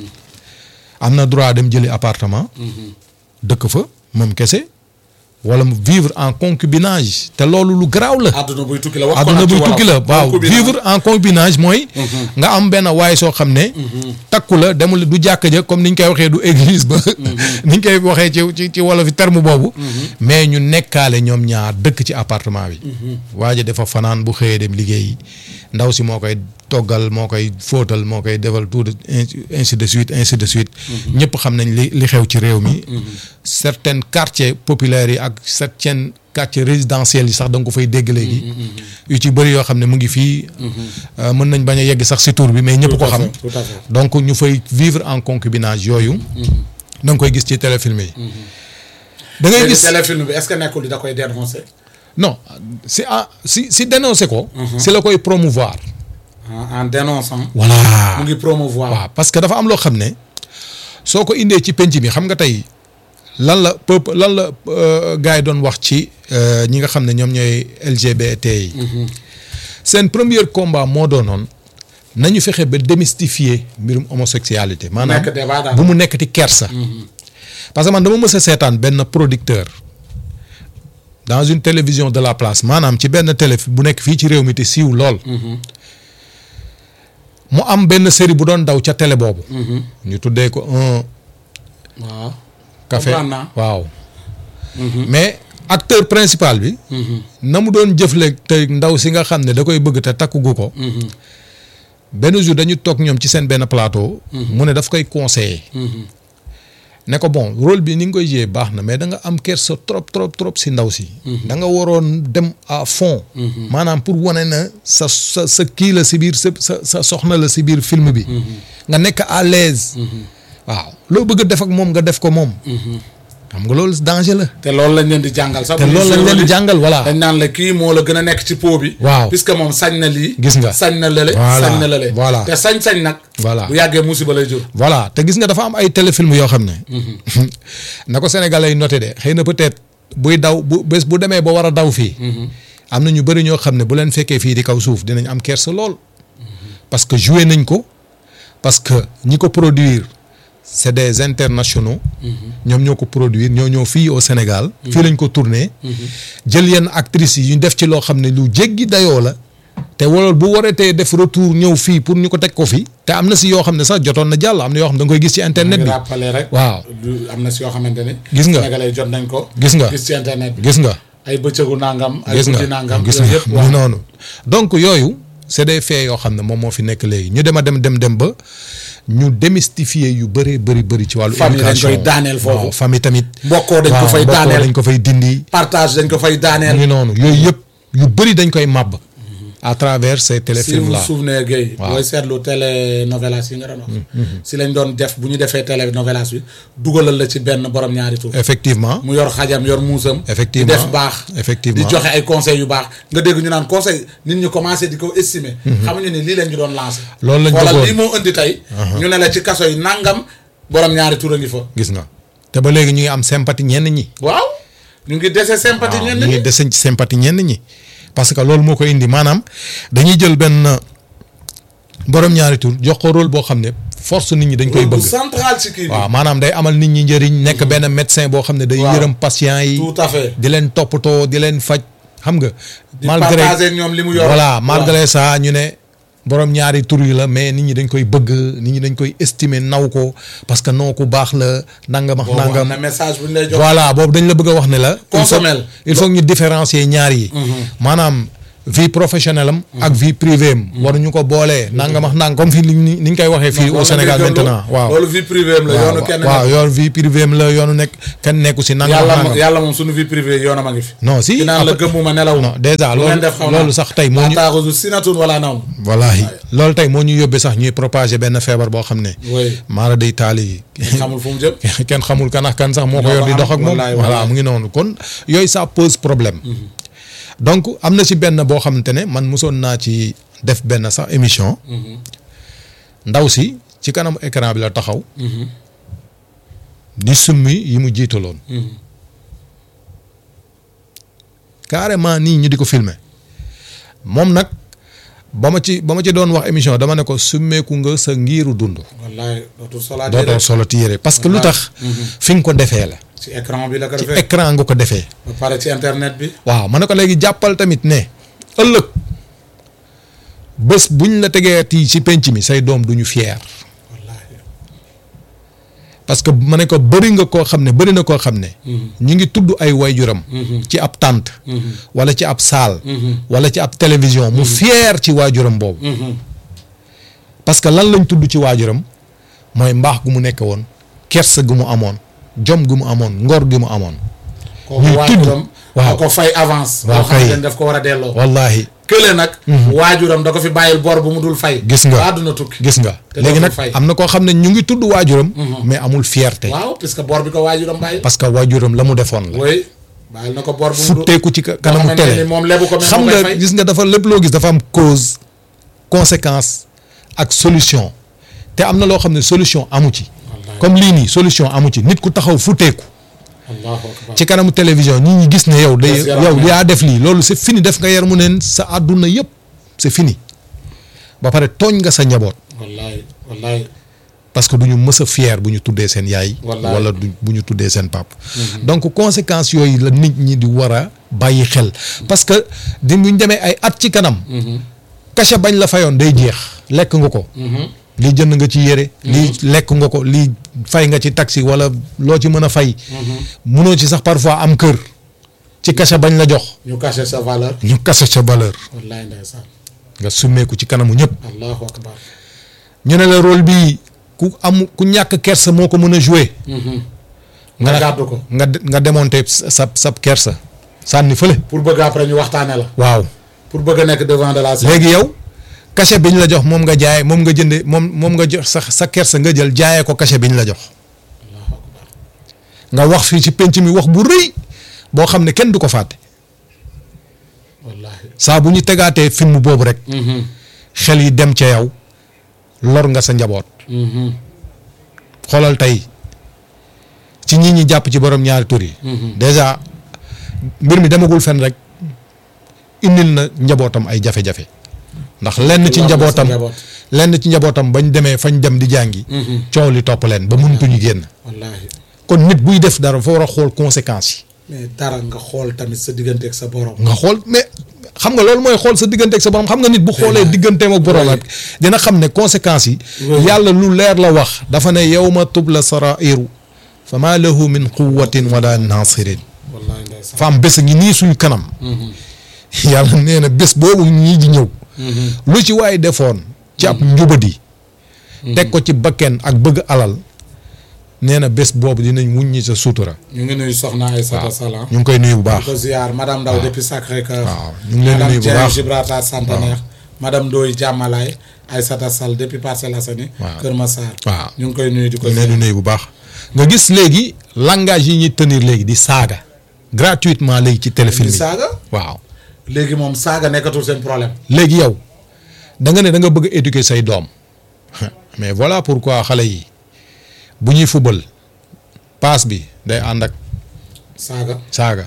am na droit dem jëli appartement. dëkk fa moom kese. wala mu vivre en concubinage te loolu lu garaaw la. àdduna buy tukki la wax ko àdduna nag ci buy wolof. tukki la waaw Concubinage. vivre en concubinage mooy. nga am benn waay soo xam ne. takku la demul du jàkka ja comme ni ñu koy waxee du église ba. ni ñu koy waxee ci ci ci wolof yi terme boobu. mais ñu nekkaale ñoom ñaar dëkk ci appartement bi. waa ji dafa fanaan bu xëyee dem liggéeyi ndaw si moo koy toggal moo koy fóotal moo koy defal tout de ainsi de suite ainsi de suite. ñëpp xam nañ li li xew ci réew mi. certains quartiers populaires yi ak certains quartiers résidentiels yi sax da nga ko fay dégg léegi. yu ci bëri yoo xam ne mu ngi fii. euh, mën nañ bañ a yegg sax si tur bi mais ñëpp ko Tout à xam. fait, tout à fait. donc ñu fay vivre en concubinage yooyu. da nga koy gis ci téléfilm yi. da ngay léegi gis téléfilm bi est-ce que nekkul da koy dénoncer. non si ah si si dénoncer ko. si la koy promouvoir. en en dénonçant. voilà mu ngi promouvoir. waaw parce que dafa am loo xam ne soo ko indee ci penc bi xam nga tey lan la peuple lan la euh, gars yi doon wax ci euh, ñi nga xam ne ñoom ñooy LGBT yi. seen premier combat moo doonoon nañu fexe ba démystifier mbirum homosexualité. maanaam nekk débat daal. bu mu nekkati kersa. parce que man dama mës a seetaan benn producteur dans une télévision de la place maanaam ci benn télé bu nekk fii ci réew mi te siiw lool. mu am benn série bu doon daw ca télé boobu. ñu tuddee ko un waaw. café comprendre naa. waaw. mais acteur principal bi. na mu doon jëfle te ndaw si nga xam ne da koy bëgg te takkugu ko. benn jour dañu toog ñoom ci seen benn plateau. mu ne daf koy conseiller. ne ko bon rôle bi ni nga koy jouer baax na mais da nga am kersa trop trop trop si ndaw si. da nga waroon dem à fond. maanaam pour wane na sa sa sa kii la si biir sa sa sa soxna la si biir film bi. nga nekk à l'aise waaw loo bëgg a def ak moom nga def ko moom. xam nga loolu danger la. te loolu lañ leen di jàngal sax. te bu ñu loolu lañ leen di survoli- jàngal voilà. dañ naan la kii moo la gën a nekk ci po bi. Waaw. puisque moom sañ na lii. Gis nga. sañ na lële. Voilà. sañ na lële. Voilà. te sañ-sañ nag. Voilà. bu yàggee musiba lay jur. voilà te gis nga dafa am ay téléfilm yoo xam ne. na ko sénégalais yi noté de xëy na peut-être buy daw bu bés bu demee ba war a daw fii. am na ñu bëri ñoo xam ne bu leen fekkee fii di kaw suuf dinañ am kersa lool. parce que joué nañ ko parce que ñi ko produire c'est des internationaux. ñoom ñoo ko produire ñoo ñoo fii au Sénégal. fii lañ ko tourné. jël yenn actrices yi ñu def ci loo xam ne lu jéggi dayoo la. te wala bu waratee def retour ñëw fii pour ñu ko teg ko fi. te am na si yoo xam ne sax jotoon na jàll am na yoo xam ne da nga koy gis ci internet di bi. rappelé rek. waaw du am na si yoo xamante ne. Gis nga. Sénégalais jot nañ ko. Gis nga. gis ci internet bi. gis nga. ay bëccëgu nangam. ay gis nga guddi nangam. gis yooyu nga yëpp mu waaw. ngi noonu donc yooyu c'est des faits yoo xam ne moom moo fi nekk léegi ñu dem a dem dem dem ba ñu démystifier yu bëree bëri bëri ci wàllu Famille dañ éducation koy daaneel foofu. waaw famille tamit mbokkoo dañ ko waaw, fay mbokkoo daaneel. dañ ko fay dindi partage dañ ko fay mu daaneel. ngi noonu yooyu yëpp yu bëri dañ koy màbb à travers ces si téléfilms vous là vous souvenez Guèye. Waaw. booy seetlu télénovelas yi nga doon wax. si lañ doon def bu ñu defee télénovelas bi dugalal la ci benn borom ñaari tur. effectivement mu yor xajam yor muusam. Effectivement. di def baax. Effectivement. di joxe ay conseils yu baax nga dégg ñu naan conseil nit ñi commencé di ko estimer. xamuñu ni lii lañ ñu doon lancé. Loolu lañ xoolal bëggoon. lii moo indi tey. ñu ne la ci kaso yi nangam borom ñaari tur a ngi fa. gis nga te ba léegi ñu ngi am sympathie ñenn ñi waaw. ñu ngi dese sympathie waaw ñenn ñu ñi ngi dese ci sympathie ñenn ñi parce que loolu moo ko indi maanaam dañuy jël benn borom ñaari tur jox ko rôle boo xam ne force nit ñi dañ koy Rôle bu bëgg. central ci kii bi waaw maanaam day amal nit ñi njëriñ nekk benn médecin boo xam ne day Waaw. yërëm patient yi tout à fait di leen toppatoo di leen faj xam nga. di partager ak ñoom li mu yor voilà malgré ça ñu ne borom ñaari tur yi la mais nit ñi dañ koy bëgg nit ñi dañ koy estimer naw ko parce que noo ku baax la nangam ak boobu am nangam. na message bu ñu lay jox voilà boobu dañ la bëgg a wax ne la. il faut Consommel. il faut que ñu différencier ñaar yi. maanaam vie professionnelle am. ak vie privée am. waruñu ko boolee nangam ak nangam comme fii ni ñu ni ñu koy waxee fii au Sénégal maintenant waaw. loolu vie privée am la yoonu kenn waaw nekk. yoonu vie privée am la yoonu nekk kenn nekku si nangam ak yàlla moom nangam. yàlla moom suñu vie privée yoonam a ngi fi non si ki naan la après- gëmmuma nelaw non déjà lu ngeen loolu def xaw naa. loolu sax tey moo ñu. ataaxusu sinatun wala nawm wallaahi loolu tey moo ñu yóbbee sax ñuy propager benn feebar boo xam ne. oui maara day taali yi. xamul fu mu jëm kenn xamul kan ak kan sax moo ko Ñoo yor ko di am, dox ak moom wallaay, voilà wallaay. mu ngi noonu kon yooyu ça pose problème donc am na ci benn boo xamante ne man mosoon naa ci def benn sax émission ndaw si ci kanam écran bi la taxaw di summi yi mu jiitaloon carrément nii ñu di ko filmer moom nag ba ma ci ba ma ci doon wax émission dama ne ko summeeku nga sa ngiiru dund wallaay dootul solaat dootoo solo ti yére parce que lu tax fi nga ko defee la ci écran bi la ko ci defee écran nga ko defee ba pare ci internet bi waaw ma ne ko léegi jàppal tamit ne ëllëg bés buñ la tegeeti ci penc mi say doom duñu fier wallaahi parce que ma ne ko bëri nga koo xam ne bëri na koo xam ne ñu ngi tudd ay wayjuram ci ab tànt wala ci ab saal wala ci ab télévision mu fier ci waajuram boobu parce que lan lañ tudd ci waajuram mooy mbaax gu mu nekk woon kersa gu mu amoon jom gu mu amoon ngor gu mu amoon kooku ñuy tudd waajuram waaw. da ko fay avance Waaw, boo xam kay. ne daf ko war a delloo wallahi kële nag waajuram da ko fi bàyyil bor bu mu dul fay Gis nga. ba àdduna tukki gis nga Te léegi dootul nag fay. am na koo xam ne ñu ngi tudd waajuram mais amul fierté waaw puisque bor bi ko waajuram bàyyi parce que waajuram la mu defoon la oui bàyyil na ko bor bu mu dul futteeku ci ka- boo kanamu xamante télé ni moom lebu ko même xam mu koy nga fay. gis nga dafa lépp loo gis dafa am cause conséquence ak solution te am na loo xam ne solution amu ci Wallaahi. comme lii nii solution amu ci nit ku taxaw futteeku allahu akbar ci kanamu télévision ñi ñi gis ne yow day Des yaram yow neen. yaa def lii loolu c'est fini def nga yar mu neen sa àdduna yëpp c'est fini ba pare tooñ nga sa njaboot wallahi wallahi parce que du ñu mës a fier bu ñu tuddee seen yaay. Wallaay. wala du bu ñu tuddee seen pap donc conséquences yooyu la nit ñi di war a bàyyi xel. parce que di bu ñu demee ay at ci kanam. cachet bañ la fayoon day jeex lekk nga ko. lii jënd nga ci yére. lii lekk nga ko lii fay nga ci taxi wala loo ci mën a fay. munoo ci sax parfois am kër. ci cachet bañ la jox. ñu caché sa valeur ñu kase sa valeur. wallahi ndeysaan nga summeeku ci kanamu ñëpp. allahu akbar ñu ne la rôle bii ku am ku ñàkk kersa moo ko mën a jouer. nga ne- gàddu ko nga de- nga démonter sa sa kersa sànni fële. pour bëgg après ñu waxtaane la waaw pour bëgg a nekk devant de la scène léegi yow cachet bi ñu la jox moom nga jaay moom nga jënde moom moom nga jox sa sa kersa nga jël jaayee ko cachet bi ñu la jox. nga wax fii ci penc mi wax bu rëy boo xam ne kenn du ko fàtte wallahi saa bu ñu tegaatee film boobu rek. xel yi dem ca yow lor nga sa njaboot. xoolal tey ci ñi ñi jàpp ci borom ñaari tur yi. déjà mbir mi demagul fen rek indil na njabootam ay jafe-jafe. ndax lenn ci Lor nga sa njabootam njaboot. lenn ci njabootam bañ demee fañ dem di jàngi. coow li topp leen ba mënutuñu génn. wallahi kon nit buy def dara fa war a xool conséquences mais dara nga xool tamit sa diggante ak sa borom yi. nga xool mais xam nga loolu mooy xool sa diggante ak sa borom xam nga nit bu xoolee digganteem ak borom rek dina xam ne conséquences yi. Oui. yàlla lu leer la wax. dafa ne yawma tubla sarairu fa maa lahu min quwwatin wala nasirin wallahi ndeysaan fa am bés a ngi nii suñ kanam. yàlla nee na bés boobu ñii di ñëw. lu ci waay defoon. ci ab njubadi. teg ko ci bakken ak bëgg alal. nee na bés boobu dinañ wuññi sa sutura. ñu ngi nuyu soxna Aïssata Salam ñu ngi koy nuyu bu baax. ko ziar madame Ndaw depuis Sacré-Cœur waaw ñu ngi leen di madame nuyu bu Dieng baax. Gibraltar Centenaire madame Ndoye Diamalaye Aïssata Sall depuis Parcelles Assainies waaw. Kër Massar waaw. ñu ngi koy nuyu di ko ñu leen ziar di nuyu bu baax. nga gis léegi langage yi ñuy tenir léegi di saaga. gratuitement léegi ci téléfilm di yi. saaga waaw léegi moom saaga nekkatul seen problème léegi yow da nga ne da nga bëgg a éduquer say doom mais voilà pourquoi xale yi bu ñuy fubal paas bi day ànd ak saaga saaga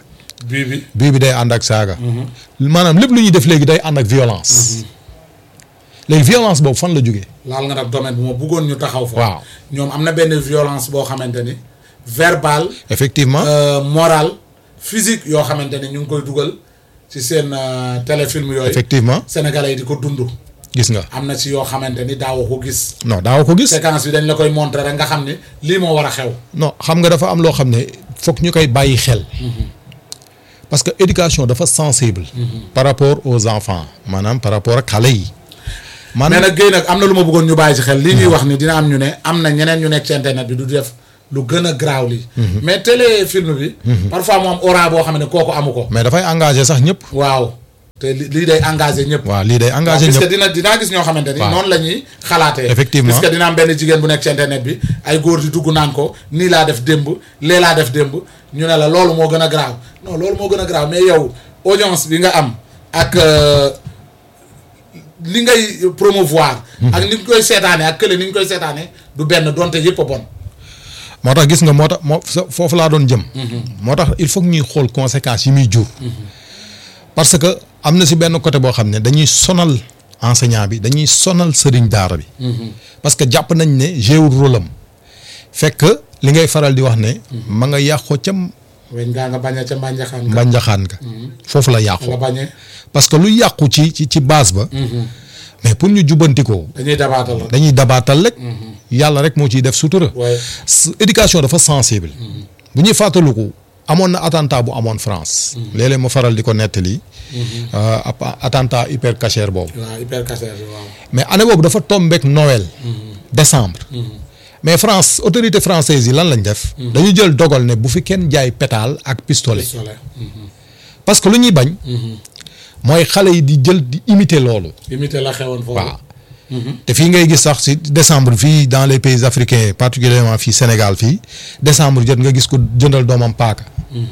bii bi bii bi day ànd ak saaga. maanaam lépp lu ñuy def léegi day ànd ak violence. léegi violence boobu fan la jógee. laal nga nag domaine bu ma bëggoon ñu taxaw fa. waaw ñoom am na benn violence boo xamante ni verbal effectivement. euh, moral physique yoo xamante ni ñu ngi koy dugal ci seen euh, téléfilm yooyu. effectivement Sénégalais yi di ko dund. gis nga. am na ci yoo xamante ni daawoo ko gis. non daaw ko gis. séquence bi dañ la koy montrer rek nga xam ni lii moo war a xew. non xam nga dafa am loo xam ne foog ñu koy bàyyi xel. parce que éducation dafa sensible. par rapport aux enfants maanaam par rapport ak xale yi. mais maanaam nag Guèye nag am na lu ma bëggoon ñu bàyyi ci xel lii ñuy wax ni dina am ñu ne am na ñeneen ñu nekk ci internet bi du def lu gën a graaw lii. mais téléfilm bi. parfois mu am aura boo xam ne kooku amu ko. mais dafay engagé sax ñëpp. waaw te li- lii day engagé ñëpp. waaw lii day waaw engagé parce que ñëpp. dina dinaa gis ñoo xamante ni. waaw. noonu la ñuy xalaatee. Effectivement. parce que dina am benn jigéen bu nekk ci internet bi ay góor di dugg naan ko nii laa def démb lee laa def démb ñu ne la loolu moo gën a graaw non loolu moo gën a graaw mais yow audience bi nga am ak euh, li ngay promouvoir. ak ni ñu koy seetaanee ak kële ni ñu koy seetaanee du benn donte yëpp a bon. moo tax gis nga moo tax moo sa- foofu laa doon jëm. moo tax il faut que ñuy xool conséquences yi muy jur. parce que am na si benn côté boo xam ne dañuy sonal enseignant bi dañuy sonal sëriñ daara bi. parce que jàpp nañ ne jéewul rôle am fekk li ngay faral di wax ne. ma nga yàqoo ca weñ ngaa nga bañ a ca mbànjaxaan nga. mbànjaxaan ka foofu la nga yàqoo bañee parce que lu yàqu ci ci ci base ba. mais pour ñu jubbanti ko dañuy dabaatal rek. dañuy dabaatal rek. yàlla rek moo ciy def sutura. waaye s- éducation dafa sensible. bu ñuy fàttaliku amoon na attentat bu amoon France. léeg-léeg ma faral di ko nettali. euh, ap- attentat hyper cacher boobu. waaw hyper cacher bi waaw. mais année boobu dafa tombeek Noël. décembre. mais France autorité française yi lan lañ def. dañu jël dogal ne bu fi kenn jaay pétale ak pistolet. pistolet. parce que lu ñuy bañ. mooy xale yi di jël di imiter loolu. imité la xewoon foofu. waaw te fii ngay gis sax si décembre fii dans les pays africains particulièrement fii Sénégal fii décembre jot nga gis ko jëndal doomam paaka.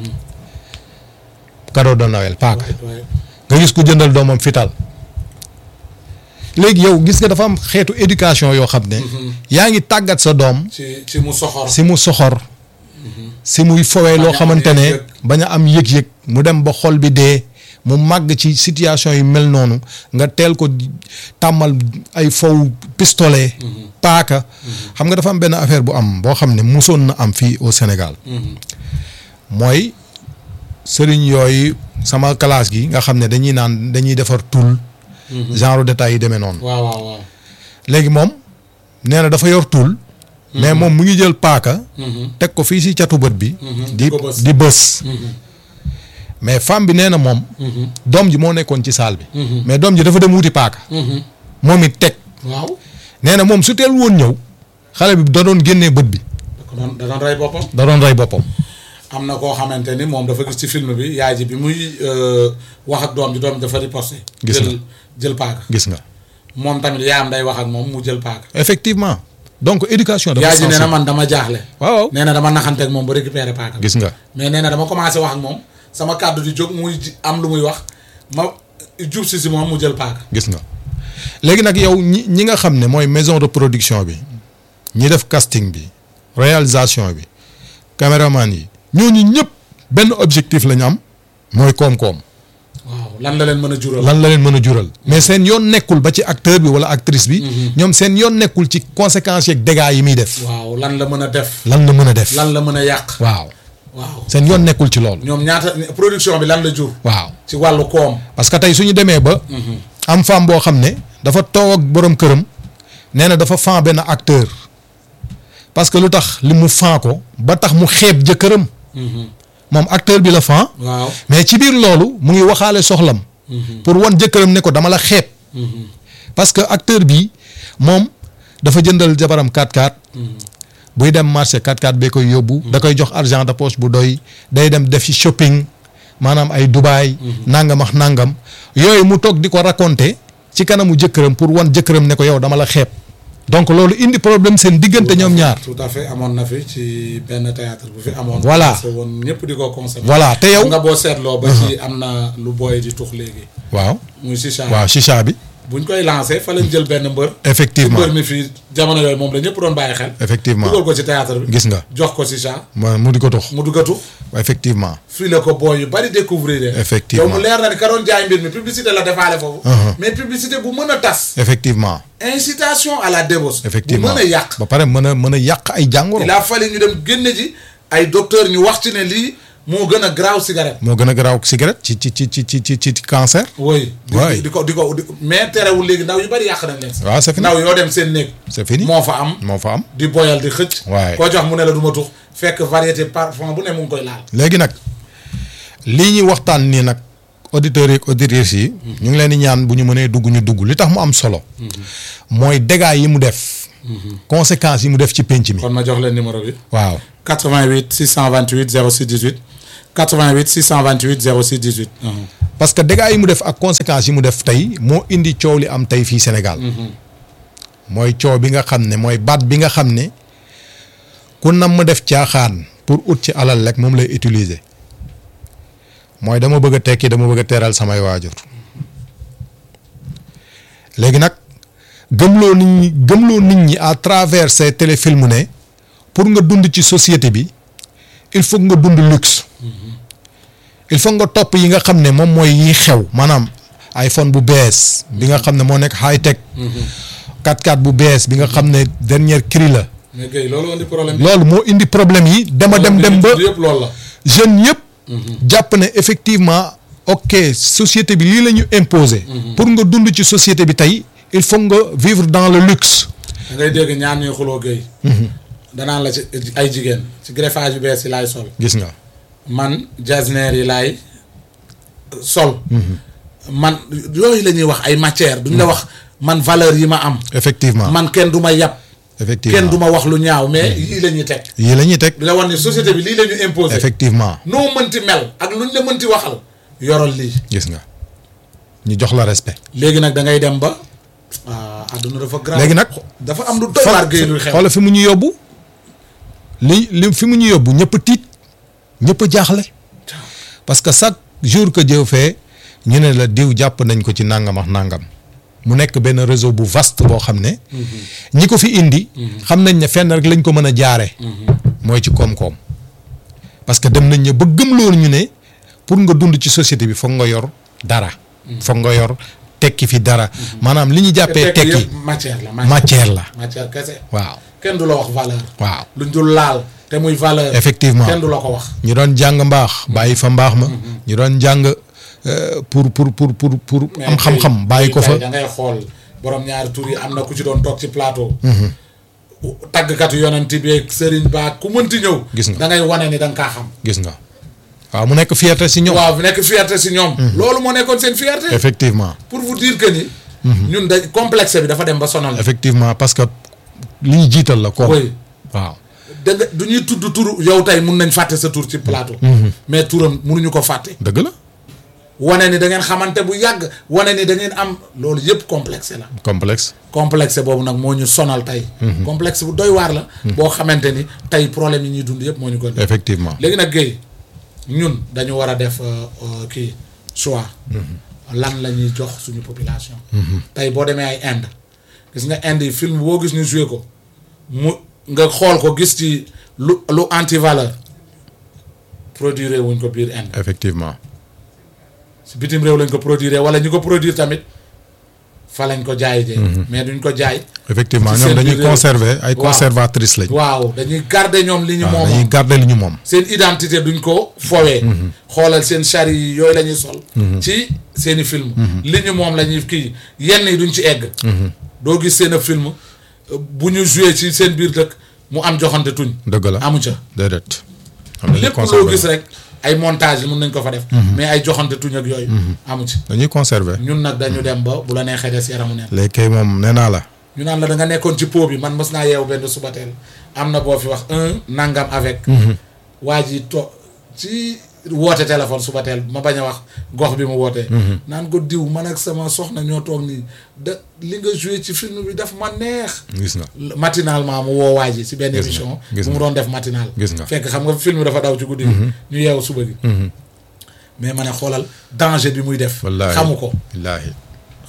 cadeau de Noël paaka. waaye nga gis ko jëndal doomam fital léegi yow gis nga dafa am xeetu éducation yoo xam ne. yaa ngi tàggat sa doom ci ci mu soxor. si mu soxor. si muy fowee loo am xamante ne yëg-yëg. bañ a am yëg-yëg mu dem ba xol bi dee mu màgg ci situation yu mel noonu nga teel ko di- tàmmal ay fow pistolet. paaka. xam nga dafa am benn affaire bu am boo xam ne musoon na am fii au Sénégal. mooy sëriñ yooyu sama classe gi nga xam ne dañuy naan dañuy defar tul. genre détails yi demee noonu. waaw waaw waaw. léegi moom nee na dafa yor tul. mais moom mu ngi jël paaka. teg ko fii si catu bët bi. di ko bës. di bës. mais femme bi nee na moom. doom ji moo nekkoon ci saal bi. mais doom ji dafa dem wuti paaka. moom it teg. waaw. nee na moom su teel woon ñëw. xale bi da doon génnee bët bi. da ko doon da doon rey boppam. da doon rey boppam. am na koo xamante ni moom dafa gis ci film bi yaay ji bi muy euh, wax ak doom ji doom ji dafa riposté. Gis jël nga. jël paaka. gis nga. moom tamit yaayam day wax ak moom mu jël paaka. effectivement donc éducation dafa yaay ji nee na sensible. man dama jaaxle. waaw waaw nee na dama naxante ak moom ba récupérer paaka. bi. gis nga. mais nee na dama commencé wax ak moom sama kàddu di jóg muy ji- am lu muy wax ma jub si si moom mu jël paaka. gis nga léegi nag yow ñi ñi nga xam ne mooy maison de production bi ñi def casting bi réalisation bi caméraman yi ñooñu ñëpp benn objectif la ñu am mooy koom-koom waaw lan la leen mën a jural. lan la leen mën a jural mais seen yoon nekkul ba ci acteur bi wala actrice bi ñoom seen yoon nekkul ci conséquences yeeg dégâts yi muy def waaw lan la mën a def. lan la mën a def lan la mën a yàq. waaw waaw seen yoon nekkul ci loolu ñoom ñaata production bi lan la jur. waaw ci wàllu koom. parce que tey su ñu demee ba. am femme boo xam ne dafa toog ak borom këram nee na dafa fan benn acteur parce que lu tax li mu fan ko ba tax mu xeeb jëkkëram. moom acteur bi la fan. waaw mais ci biir loolu mu ngi waxaale soxlam. pour wan jëkkëram ne ko dama la xeeb. parce que acteur bi moom dafa jëndal jabaram 4x4. buy dem marché 4x4 bee koy yóbbu. da koy jox argent de poche bu doy day dem def ci shopping maanaam ay Dubaay. nangam ak nangam yooyu mu toog di ko raconter ci kanamu jëkkëram pour wan jëkkëram ne ko yow dama la xeeb. donc loolu indi problème seen diggante ñoom ñaar. tout à fait amoon na fi ci benn théâtre bu fi amoon. Voilà. commencé woon ñëpp di ko concept. voilà te yow. nga boo seetloo ba ci am na lu booy di tux léegi. waaw muy chicha. waaw chicha bi. buñ koy lancé fa lañ jël benn mbër. Effectivement. mbër mi fii jamono yooyu moom la ñëpp doon bàyyi xel. Effectivement. dugal ko ci théâtre bi. gis nga jox ko ci chat ma mu di ko tux mu duggatu. effectivement fii la ko booy yu bari découvrir. Effectivement. yow mu leer na ni ka doon jaay mbir mi publicité la defaale foofu. Uh-huh. mais publicité bu mën a tas. effectivement incitation à la débauche. effectivement bu mën a yàq. ba pare mën a mën a yàq ay jàngoro il a fallu ñu dem génne ji ay docteur ñu wax ci ne lii moo gën a graaw cigarette. moo gën a garaaw cigarette ci ci ci ci ci ci ci cancer oui. di Ouais. di ko di ko di ko mais terewul léegi ndaw yu bari yàq nañ leen. waaw c'est fini ndaw yoo dem seen néeg. c'est fini moo fa am. moo fa am di boyal di xëcc. Ouais. koo jox mu ne la du ma tux fekk variété parfum bu ne mu ngi koy laal. léegi nag lii ñuy waxtaan nii nag auditeurs yi ak auditrices yi ñu ngi leen di ñaan bu ñu mënee dugg ñu dugg li tax mu am solo mooy dégâts yi mu def conséquences yi mu def ci pénc mi kon ma jox leen numéro bi. waaw 88 628 06 18 88 628 06 18. parce que dégâts yi mu def ak conséquences yi mu def tey moo indi coow li am tey fii Sénégal mooy coow bi nga xam ne mooy baat bi nga xam ne ku nam mu def caaxaan pour ut ci alal rek moom lay utiliser mooy dama bëgg a tekki dama bëgg a teral samay waajur léegi nag gëmloo nit ñi gëmloo nit ñi à travers ces téléfilms ne pour nga dund ci société bi il faut nga dund luxe il faut nga topp yi nga xam ne moom mooy yi xew maanaam iPhone bu bees bi nga xam ne moo nekk high tech 4x4 bu bees bi nga xam ne dernière cri la mais Guèye loolu indi problème bi. loolu moo indi problème yi dama dem dem ba yëpp loolu la. jeunes yëpp jàpp ne effectivement ok société bi lii la ñu imposer pour nga dund ci société bi tey il faut nga vivre dans le luxe da ngay dégg ñaan ñuy xuloo Guèye. danaan la ci ay jigéen ci greffage yu bees yi laay sol. gis nga man jasner yi laay sol. man yooyu la ñuy wax ay matière duñ la wax man valeur yi ma am. effectivement man kenn du ma yàpp. effectivement kenn du ma wax lu ñaaw mais yii la ñuy teg. yii la ñuy teg di la wan ni société bi lii la ñu imposé. effectivement noo mënti mel ak luñ la mënti waxal. yoral lii. gis nga ñu jox la respect léegi nag da ngay dem ba. ah àdduna dafa grave. léegi nag dafa am lu doy waar Guèye luy xew. xoolal fi mu ñu yóbbu li li fi mu ñu yóbbu ñëpp tiit ñëpp jaaxle parce que chaque jour que Dieu fait ñu ne la diw jàpp nañ ko ci nangam ak nangam mu nekk benn réseau bu vaste boo xam ne ñi ko fi indi xam nañ ne fenn rek lañ ko mën a jaare mooy ci koom-koom parce que dem nañ ne ba gëm loolu ñu ne pour nga dund ci société bi foog nga yor dara foog nga yor tekki fi dara maanaam li ñu jàppee tekki tekki yëpp matière la. matière la matière kese. waaw kenn du la wax valeur. waaw luñ dul laal te muy valeur. effectivement kenn du la ko wax. ñu doon jàng mbaax bàyyi fa mbaax ma ñu doon jàng euh, pour pour pour pour pour am xam-xam bàyyi ko fa da ngay xool borom ñaari tur yi am na ku ci doon toog ci plateau. tàggkatu yonent bi ak sëriñ ba ku mënti ñëw. Gis nga. da ngay wane ni da nga kaa xam. gis nga waaw mu nekk fierté si ñoom waaw nekk fierté si ñoom. loolu moo nekkoon seen fierté. effectivement pour vous dire que ni. ñun da complexe bi dafa dem ba sonal. effectivement parce que li ñu jiital la ko oui waaw da nga du ñuy tudd turu yow tey mun nañ fàtte sa tur ci plateau. mais turam munuñu ko fàtte. dëgg la wane ni da ngeen xamante bu yàgg wane ni da ngeen am loolu yëpp complexe la. complexe complexe boobu nag moo ñu sonal tey. complexe bu doy waar la. boo xamante ni tey problème yi ñuy dund yëpp moo ñu ko. effectivement léegi nag Guèye ñun dañu war a def euh, euh, kii choix. lan la ñuy jox suñu population. tey boo demee ay Inde gis nga Inde yi film boo gis ñu joué ko mu nga xool ko gis ci lu lu anti valeur produire wuñ ko biir Inde effectivement si bitim réew lañ ko produire wala ñu ko produire tamit fa lañ ko jaay jee mais duñ ko jaay. effectivement ci ñoom seen dañuy biir réew. conserver ay Waaw. conservatrices lañ waaw dañuy garder ñoom li ñu waaw moom dañuy garder li ñu moom seen identité duñ ko fowee xoolal seen chari yi yooyu la ñuy sol ci seeni film li ñu moom la ñuy kii yenn yi duñ ci egg doo gis seen a film euh, bu ñu joué ci seen biir dëkk mu am joxante tuñ dëgg la amu ca déedéet am dañuy lépp loo conserver gis rek ay montage mun nañ ko fa def mais ay joxante tuñ ak yooyu amu ci dañuy conserver ñun nag dañu dem ba bu la neexee des yaramu neen léegi kay moom nee naa la ñu naan la da nga nekkoon ci pot bi man mës naa yeewu benn subateel am na boo fi wax un nangam avec. waa ji to ci woote téléphone subateel ma bañ a wax gox bi mu wootee. naan ko diw man ak sama soxna ñoo toog nii da li nga joué ci film bi daf ma neex. gis nga matinalement mu woo waa ji si benn Gis nga, émission. gis bu mu nga. doon def matinal. Gis nga. fekk xam nga film bi dafa daw ci guddi gi. ñu yeewu suba gi. mais ma ne xoolal danger bi muy def. wallaahi xamu ko wallaahi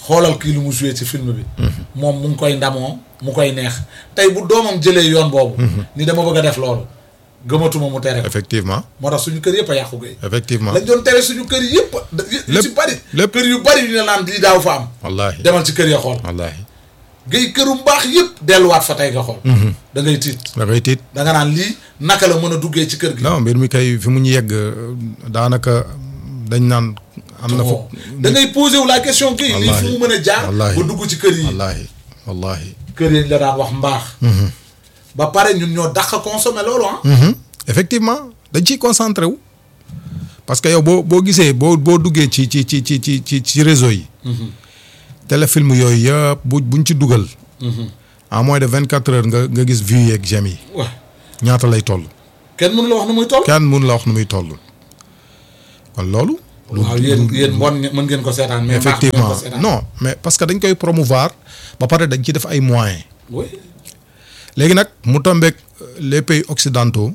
xoolal kii lu mu joué ci film bi moom mu ngi koy ndamoo mu koy neex tey bu doomam jëlee yoon boobu ni dama bëgg a def loolu gëmatuma mu tere ko effectivement moo tax suñu kër yëpp a yàqu gay effectivement lañ doon tere suñu kër yëpp yu Lépp- ci bari lépp. kër yu bari yu ne naan lii daaw fa am wallaahi demal ci kër ya xool wallaahi gay këru mbaax yëpp delluwaat fa tey nga xool da ngay tiit da ngay tiit da nga naan lii naka la mën a duggee ci kër gi non mbir mi kay fi mu ñu yegg euh, daanaka dañ naan am na fa Bon. da ngay posé wu la question kii lii fu mu mën a jaar wallaahi. ba dugg ci kër yi wallaahi wallaahi kër yi la daan wax mbaax ba pare ñun ñoo dàq consommer loolu ah Mhm. effectivement dañ ciy concentré wu parce que yow boo boo gisee boo boo duggee ci ci ci ci ci ci ci réseau yi téléfilm yooyu yëpp bu buñ ci dugal en moins de vingt quatre heures nga nga gis vues yeeg j'aime yi waaw ñaata lay toll kenn mënu la wax nu muy toll kenn mun la wax nu muy toll kon loolu waaw yéen yéen mbon mën ngeen ko seetaan mais mbaax ngeen effectivement ko seetaan non mais parce que dañ koy promouvoir ba pare dañ ci def ay moyens oui léegi nag mu tombeek les pays occidentaux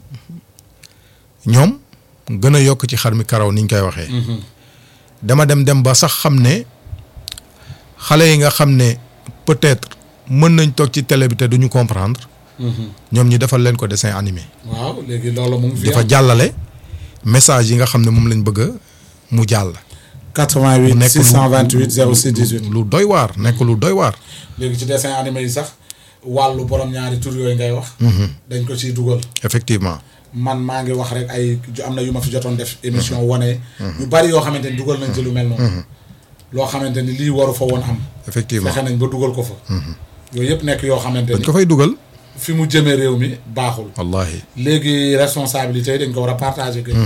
ñoom gën a yokk ci xar mi karaw ni ñu koy waxee. dama dem dem ba sax xam ne xale yi nga xam ne peut-être mën nañ toog ci télé bi te duñu comprendre ñoom ñi defal leen ko dessin animé. waaw léegi loolu mu ngi fi dafa jàllale message yi nga xam ne moom lañ bëgg a mu jàll. 88 nekk lu- 628 06 18 lu doy waar nekk lu doy waar. léegi ci dessin animé yi sax wàllu borom ñaari tur yooyu ngay wax dañ ko ciy dugal effectivement man maa ngi wax rek ay ju- am na yu ma fi jotoon def émission wane yu bari yoo xamante ni dugal nañ ci lu mel noonu loo xamante ni lii waru fa woon am effectivement fexe nañ ba dugal ko fa yooyu yëpp nekk yoo xamante dañ ni ko fay dugal. fi mu jëmee réew mi baaxul wallahi léegi responsabilité yi dañ ko war a partager que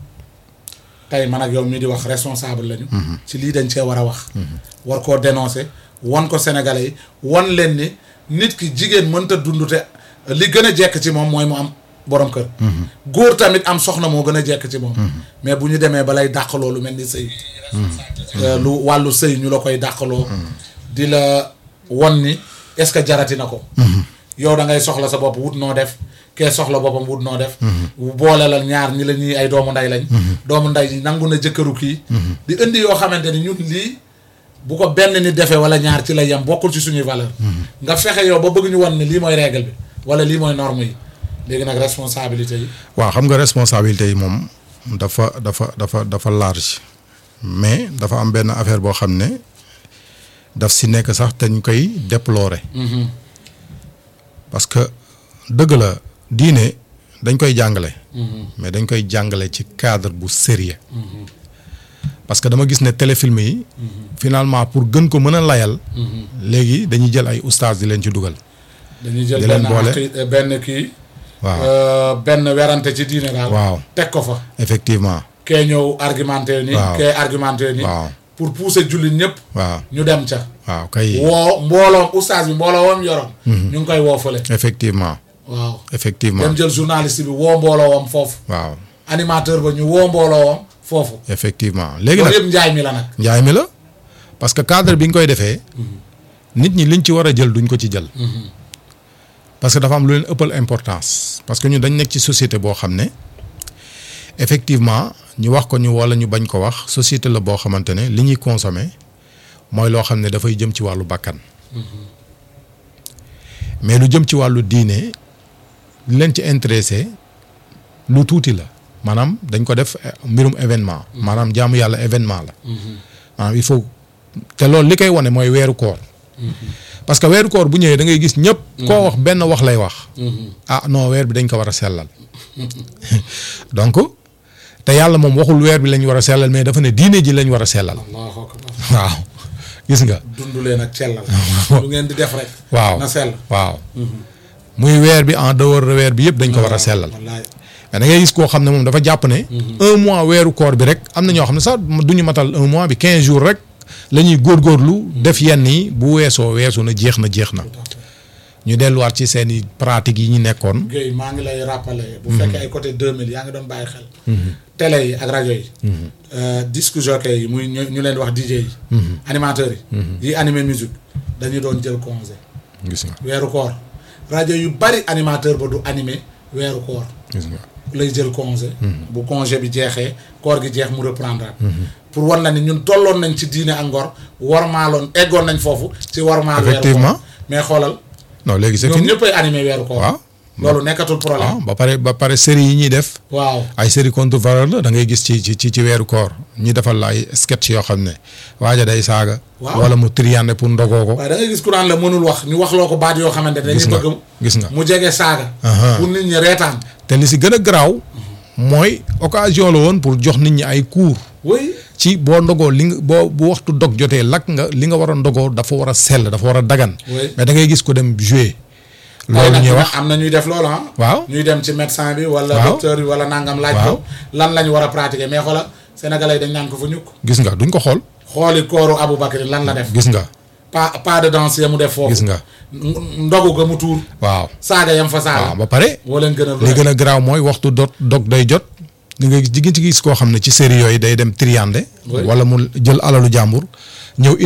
tey man ak yow mii di wax responsable lañu ci lii dañ cee war a wax war koo dénoncer wan ko sénégalais yi wan leen ni nit ki jigéen mënta dund te li gën a jekk ci moom mooy mu am borom kër góor tamit am soxna moo gën a jekk ci moom mais bu ñu demee ba lay dàq loolu mel ni sëy Euh, lu wàllu sëy ñu la koy dàqaloo di la won ni est-ce que jarati na ko yow da ngay soxla sa bopp wut noo def kee soxla boppam wut noo def boole la ñaar ñi la ñuy ay doomu nday lañ doomu nday yi nangu na jëkkëru kii di indi yoo xamante ni ñun lii bu ko benn nit defee wala ñaar ci la yem bokkul ci suñuy valeur nga fexe yow ba bëgg ñu wan ni lii mooy règle bi wala lii mooy norme yi léegi nag responsabilité yi waaw xam nga responsabilité yi moom dafa dafa dafa dafa large mais dafa am benn affaire boo xam ne daf si nekk sax te ñu koy déplorer parce que dëgg la diine dañ koy jàngale mais dañ koy jàngale ci cadre bu sérieux parce que dama gis ne téléfilm yi finalement pour gën ko mën a layal léegi dañuy jël ay oustaz di leen ci dugal dañuy jël Di leen benn boole. aqi- benn kii waaw euh, benn werante ci diine daal waaw teg ko fa effectivement kee ñëw argumenté ni Waaw. kee argumenté ni waaw pour pousser jullit ñëpp waaw ñu dem ca waaw kay woo mbooloom oustaz bi mbooloo wam yoroon ñu ngi koy woo fële effectivement waaw effectivement dem jël journaliste bi woo mbooloo wam foofu waaw animateur ba ñu woo mbooloo wam foofu effectivement léegi loolu nag yëpp njaay mi la nag njaay mi la parce que cadre bi nga koy defee nit ñi liñ ci war a jël duñ ko ci jël parce que dafa am lu leen ëppal importance parce que ñun dañ nekk ci société boo xam ne effectivement ñu wax ko ñu wala ñu bañ ko wax société la boo xamante ne li ñuy consommer mooy loo xam ne dafay jëm ci wàllu bakkan mais lu jëm ci wàllu diine li leen ci intéressé lu tuuti la maanaam dañ ko def eh, mbirum événement maanaam jaamu yàlla événement la maanaam il faut te loolu li koy wane mooy weeru koor parce que weeru koor bu ñëwee da ngay gis ñëpp koo wax benn wax lay wax ah non weer bi dañ ko war a sellal donc te yàlla moom waxul weer bi lañ war a sellal mais dafa ne diine ji lañ war a sellal allahu akbar waaw gis nga dund leen ak cellal lu ngeen di def rek waaw na sell waaw muy weer bi en dehors de weer bi yëpp dañ ko war a sellal wallaay mais da ngay gis koo xam ne moom dafa jàpp ne un mois weeru koor bi rek am na ñoo xam ne sax du ñu matal un mois bi quinze jours rek la ñuy góorgóorlu def yenn yi bu weesoo weesu na jeex na jeex na ñu delluwaat ci seen i pratiques yi ñu nekkoon Guèye maa ngi lay rappeler bu fekkee ay côté 2000 yaa ngi doon bàyyi xel télé yi ak rajo yi euh, disque jockey yi muy ñu ñu leen di wax DJ yi animateurs yi yi animé musique dañu doon jël congé gis nga weeru koor rajo yu bari animateur ba du animé weeru koor gis nga lay jël congé bu congé bi jeexee koor gi jeex mu reprendre pour wan na ni ñun tolloon nañ ci diine ak ngor warmaaloon eggoon nañ foofu ci warmaal weeru Effectivement. koor mais xoolal non léegi c'est ñoom fini ñëppay animé weeru koor waaw loolu nekkatul waaw problème ba pare ba pare série yi ñuy def waaw ay série contre valeur la da ngay gis ci ci ci ci weeru koor ñi defal la ay sketch yoo xam ne waaja day saaga Waaw. wala mu triande pour ndogoo ko waaye da ngay gis ku naan la mënul wax ñu wax loo ko baat yoo xamante ne Gis dañuy nga, bëgg gis nga. mu jege saaga Aha. pour nit ñi reetaan te li si gën a garaaw mooy occasion la woon pour jox nit ñi ay cours oui ci boo ndogoo li nga boo bu waxtu dog jotee lakk nga li nga war a ndogoo dafa war a sell dafa war a dagan Oui. mais da ngay gis ko dem jouer waaye loolu nag ñuy dina wax am na ñuy def loolu ah waaw ñuy dem ci médecin bi wala Waaw. docteur bi wala nangam laaj Waaw. ko lan la ñu war a pratiquer mais xoola sénégalais yi dañ naan ko fa ñukk gis nga duñ ko xool xooli kooru Aboubacry lan la def gis nga pas pas de danse ya mu def foofu gis nga N- ndogu ga mu tuur waaw saaga yam fa saaga waaw ba pare woo leen gën a li gën a garaaw mooy waxtu dot dog day jot di nga jigéen ci gis koo xam ne ci série yooyu day dem triande Oui. wala mu jël alalu jàmbur ñëw